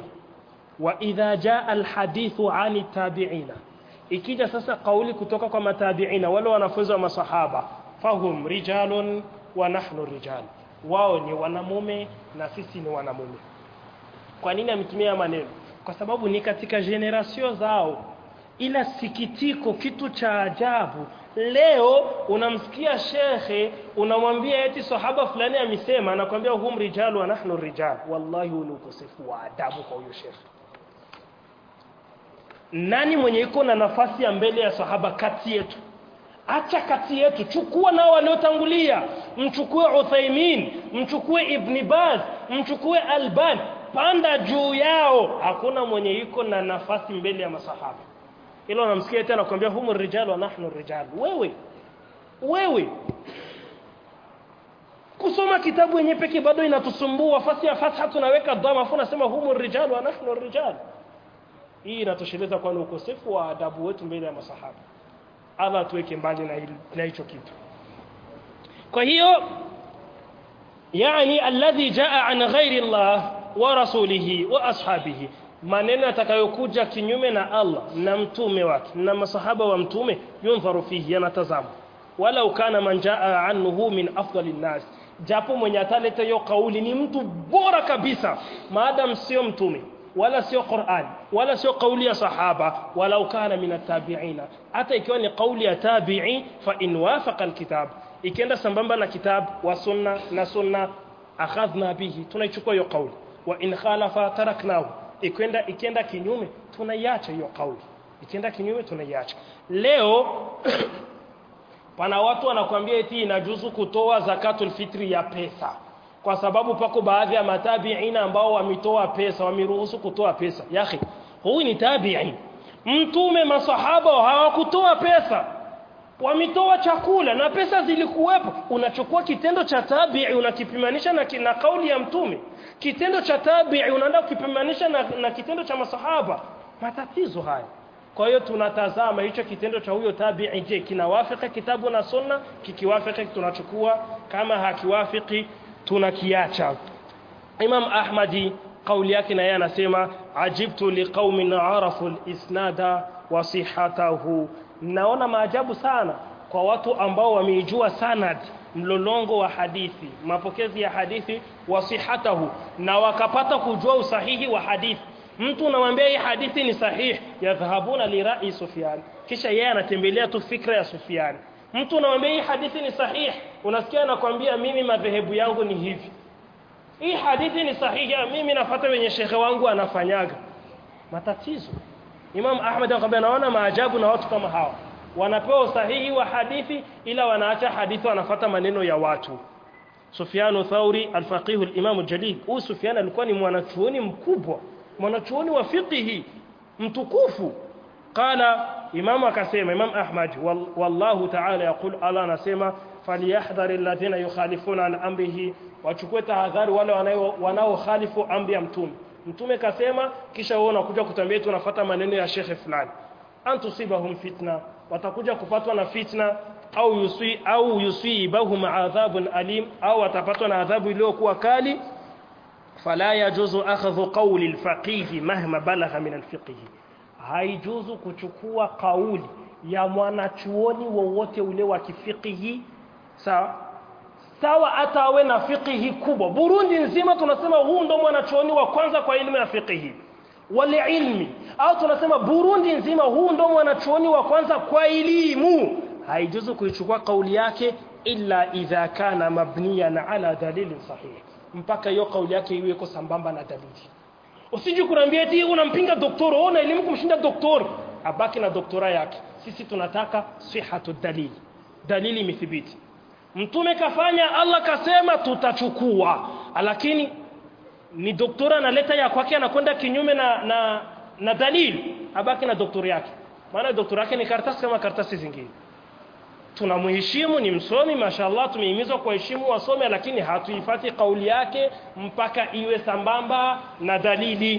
وإذا جاء الحديث عن التابعين ikija sasa kauli kutoka kwa matabiina wale wanafunzi wa masahaba fahum rijalun wa nahnu rijal wao ni wanamume na sisi ni wanamume kwa nini ametumia maneno kwa sababu ni katika generation zao ila sikitiko kitu cha ajabu leo unamsikia shekhe unamwambia eti sahaba fulani amesema anakwambia hum rijalu wa nahnu rijal wallahi ni ukosefu wa adabu kwa huyo shekhe nani mwenye iko na nafasi ya mbele ya sahaba kati yetu acha kati yetu chukua nao waliotangulia mchukue Uthaimin mchukue Ibn Baz mchukue Alban panda juu yao hakuna mwenye iko na nafasi mbele ya masahaba ila unamsikia tena anakuambia humu rijal wa nahnu rijal wewe wewe kusoma kitabu yenyewe pekee bado inatusumbua fasi ya fatha tunaweka dhamma afu nasema humu rijal wa nahnu rijal hii inatosheleza kwa ukosefu wa adabu wetu mbele ya masahaba Allah tuweke mbali na na hicho kitu kwa hiyo yani alladhi jaa an ghairi Allah wa rasulihi wa ashabihi maneno yatakayokuja kinyume na Allah na mtume wake na masahaba wa mtume yundharu fihi yanatazama wala ukana man jaa anhu min afdali nas japo mwenye ataleta hiyo kauli ni mtu bora kabisa maadam sio mtume wala sio Qur'an wala sio kauli ya sahaba wala ukana min atabiina hata ikiwa ni kauli ya tabi'i fa in wafaqa alkitab ikienda sambamba na kitab wa sunna na sunna akhadhna bihi tunaichukua hiyo kauli wa in khalafa taraknahu ikwenda ikienda kinyume tunaiacha hiyo kauli ikienda kinyume tunaiacha leo pana watu wanakuambia eti inajuzu kutoa zakatul fitri ya pesa kwa sababu pako baadhi ya matabiina ambao wametoa pesa wameruhusu kutoa pesa yakhi huyu ni tabi'i mtume masahaba hawakutoa pesa wametoa chakula na pesa zilikuwepo unachukua kitendo cha tabi'i unakipimanisha na, na kauli ya mtume kitendo cha tabi'i unaenda kukipimanisha na, na kitendo cha masahaba matatizo haya kwa hiyo tunatazama hicho kitendo cha huyo tabi'i je kinawafika kitabu na sunna kikiwafika tunachukua kama hakiwafiki tunakiacha Imam Ahmadi kauli yake na yeye anasema ajibtu liqaumin arafu al-isnada wa sihhatahu naona maajabu sana kwa watu ambao wameijua sanad mlolongo wa hadithi mapokezi ya hadithi wa sihhatahu na wakapata kujua usahihi wa hadithi mtu unamwambia hii hadithi ni sahihi yadhhabuna li ra'i Sufyan kisha yeye anatembelea tu fikra ya Sufyan mtu unamwambia hii hadithi ni sahihi unasikia anakwambia mimi madhehebu yangu ni hivi hii hadithi ni sahihi mimi nafuata wenye shekhe wangu anafanyaga matatizo Imam Ahmad anakuambia naona maajabu na watu kama hawa wanapewa usahihi wa hadithi ila wanaacha hadithi wanafuata maneno ya watu Sufyan Thauri al-Faqih al-Imam al-Jalil huyu Sufyan alikuwa ni mwanachuoni mkubwa mwanachuoni wa fiqhi mtukufu qala imam akasema imam ahmad wallahu ta'ala yaqul ala anasema falyahdhar alladhina yukhalifuna an amrihi wachukue tahadhari wale wanao wanaokhalifu amri ya mtume mtume kasema kisha wewe unakuja kutambia tunafuata maneno ya shekhe fulani antusibahum fitna watakuja kupatwa na fitna au yusui au yusibahum adhabun alim au watapatwa na adhabu iliyokuwa kali fala yajuzu akhdhu qawli alfaqih mahma balagha min alfiqh haijuzu kuchukua kauli ya mwanachuoni wowote ule wa kifikihi sawa sawa hata awe na fikihi kubwa Burundi nzima tunasema huu ndo mwanachuoni wa kwanza kwa elimu ya fikihi wale ilmi au tunasema Burundi nzima huu ndo mwanachuoni wa kwanza kwa elimu haijuzu kuichukua kauli yake illa idha kana mabniyan ala dalilin sahih mpaka hiyo kauli yake iwe iko sambamba na dalili usije kuniambia eti unampinga daktari una elimu kumshinda daktari abaki na doktora yake sisi tunataka sihatu dalili dalili imethibiti mtume kafanya Allah kasema tutachukua lakini ni doktora analeta ya kwake anakwenda kinyume na na na dalili abaki na doktori yake maana doktori yake ni karatasi kama karatasi zingine tunamheshimu ni msomi mashallah tumehimizwa kuheshimu wasome lakini hatuifati kauli yake mpaka iwe sambamba na dalili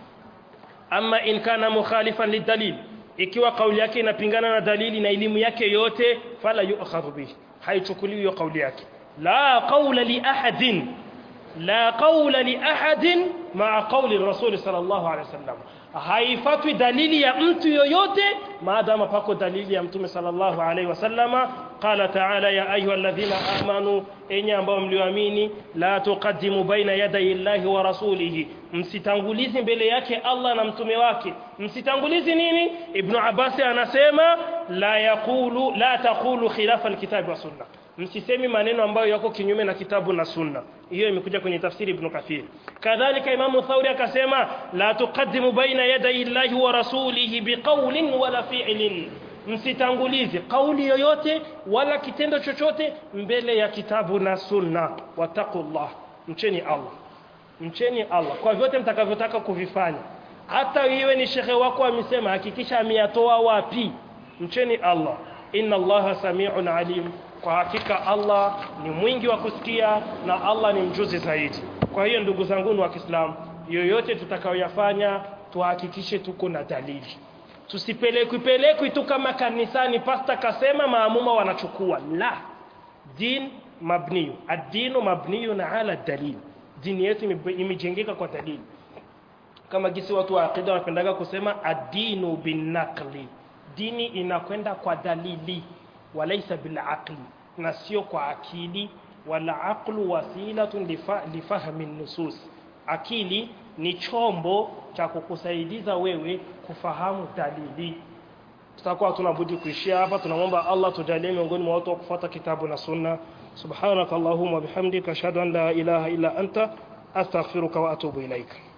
ama in kana mukhalifan lidalil ikiwa kauli yake inapingana na dalili na elimu yake yote fala yu'khadhu bihi haichukuliwi hiyo kauli yake la qawla li ahadin la qawla li ahadin ma'a qawli rasul sallallahu alaihi wasallam haifatwi dalili ya mtu yoyote maadama pako dalili ya mtume sallallahu alaihi wasallama qala ta'ala ya ayyuhalladhina amanu enyi ambao mlioamini la tuqaddimu baina yaday llahi wa rasulihi msitangulizi mbele yake Allah na mtume wake msitangulizi nini ibn Abbas anasema la yaqulu la taqulu khilafa alkitabi wa sunna msisemi maneno ambayo yako kinyume na kitabu na sunna hiyo imekuja kwenye tafsiri ibn Kathir kadhalika imamu Thauri akasema la tuqaddimu baina yaday llahi wa rasulihi biqawlin wala fi'lin msitangulize kauli yoyote wala kitendo chochote mbele ya kitabu na sunna wattaqullah mcheni Allah mcheni Allah kwa vyote mtakavyotaka kuvifanya hata iwe ni shekhe wako amesema hakikisha ameyatoa wapi mcheni Allah inna Allaha sami'un alim kwa hakika Allah ni mwingi wa kusikia na Allah ni mjuzi zaidi kwa hiyo ndugu zangu wa Kiislamu yoyote tutakayoyafanya tuhakikishe tuko na dalili tusipelekwi pelekwi tu kama kanisani pasta kasema maamuma wanachukua la din mabniyu ad-dinu mabniyun ala dalil dini yetu imejengeka kwa dalili kama gisi watu wa aqida wanapendaga kusema ad-dinu binaqli dini inakwenda kwa dalili walaisa bil aqli na sio kwa akili wala aqlu wasilatun lifa, lifahmi nusus akili ni chombo cha kukusaidiza wewe kufahamu dalili tutakuwa tunabudi kuishia hapa tunamwomba Allah tujalie miongoni mwa watu wa kufuata kitabu na sunna subhanakallahumma bihamdika ashhadu an la ilaha illa anta astaghfiruka wa atubu ilaika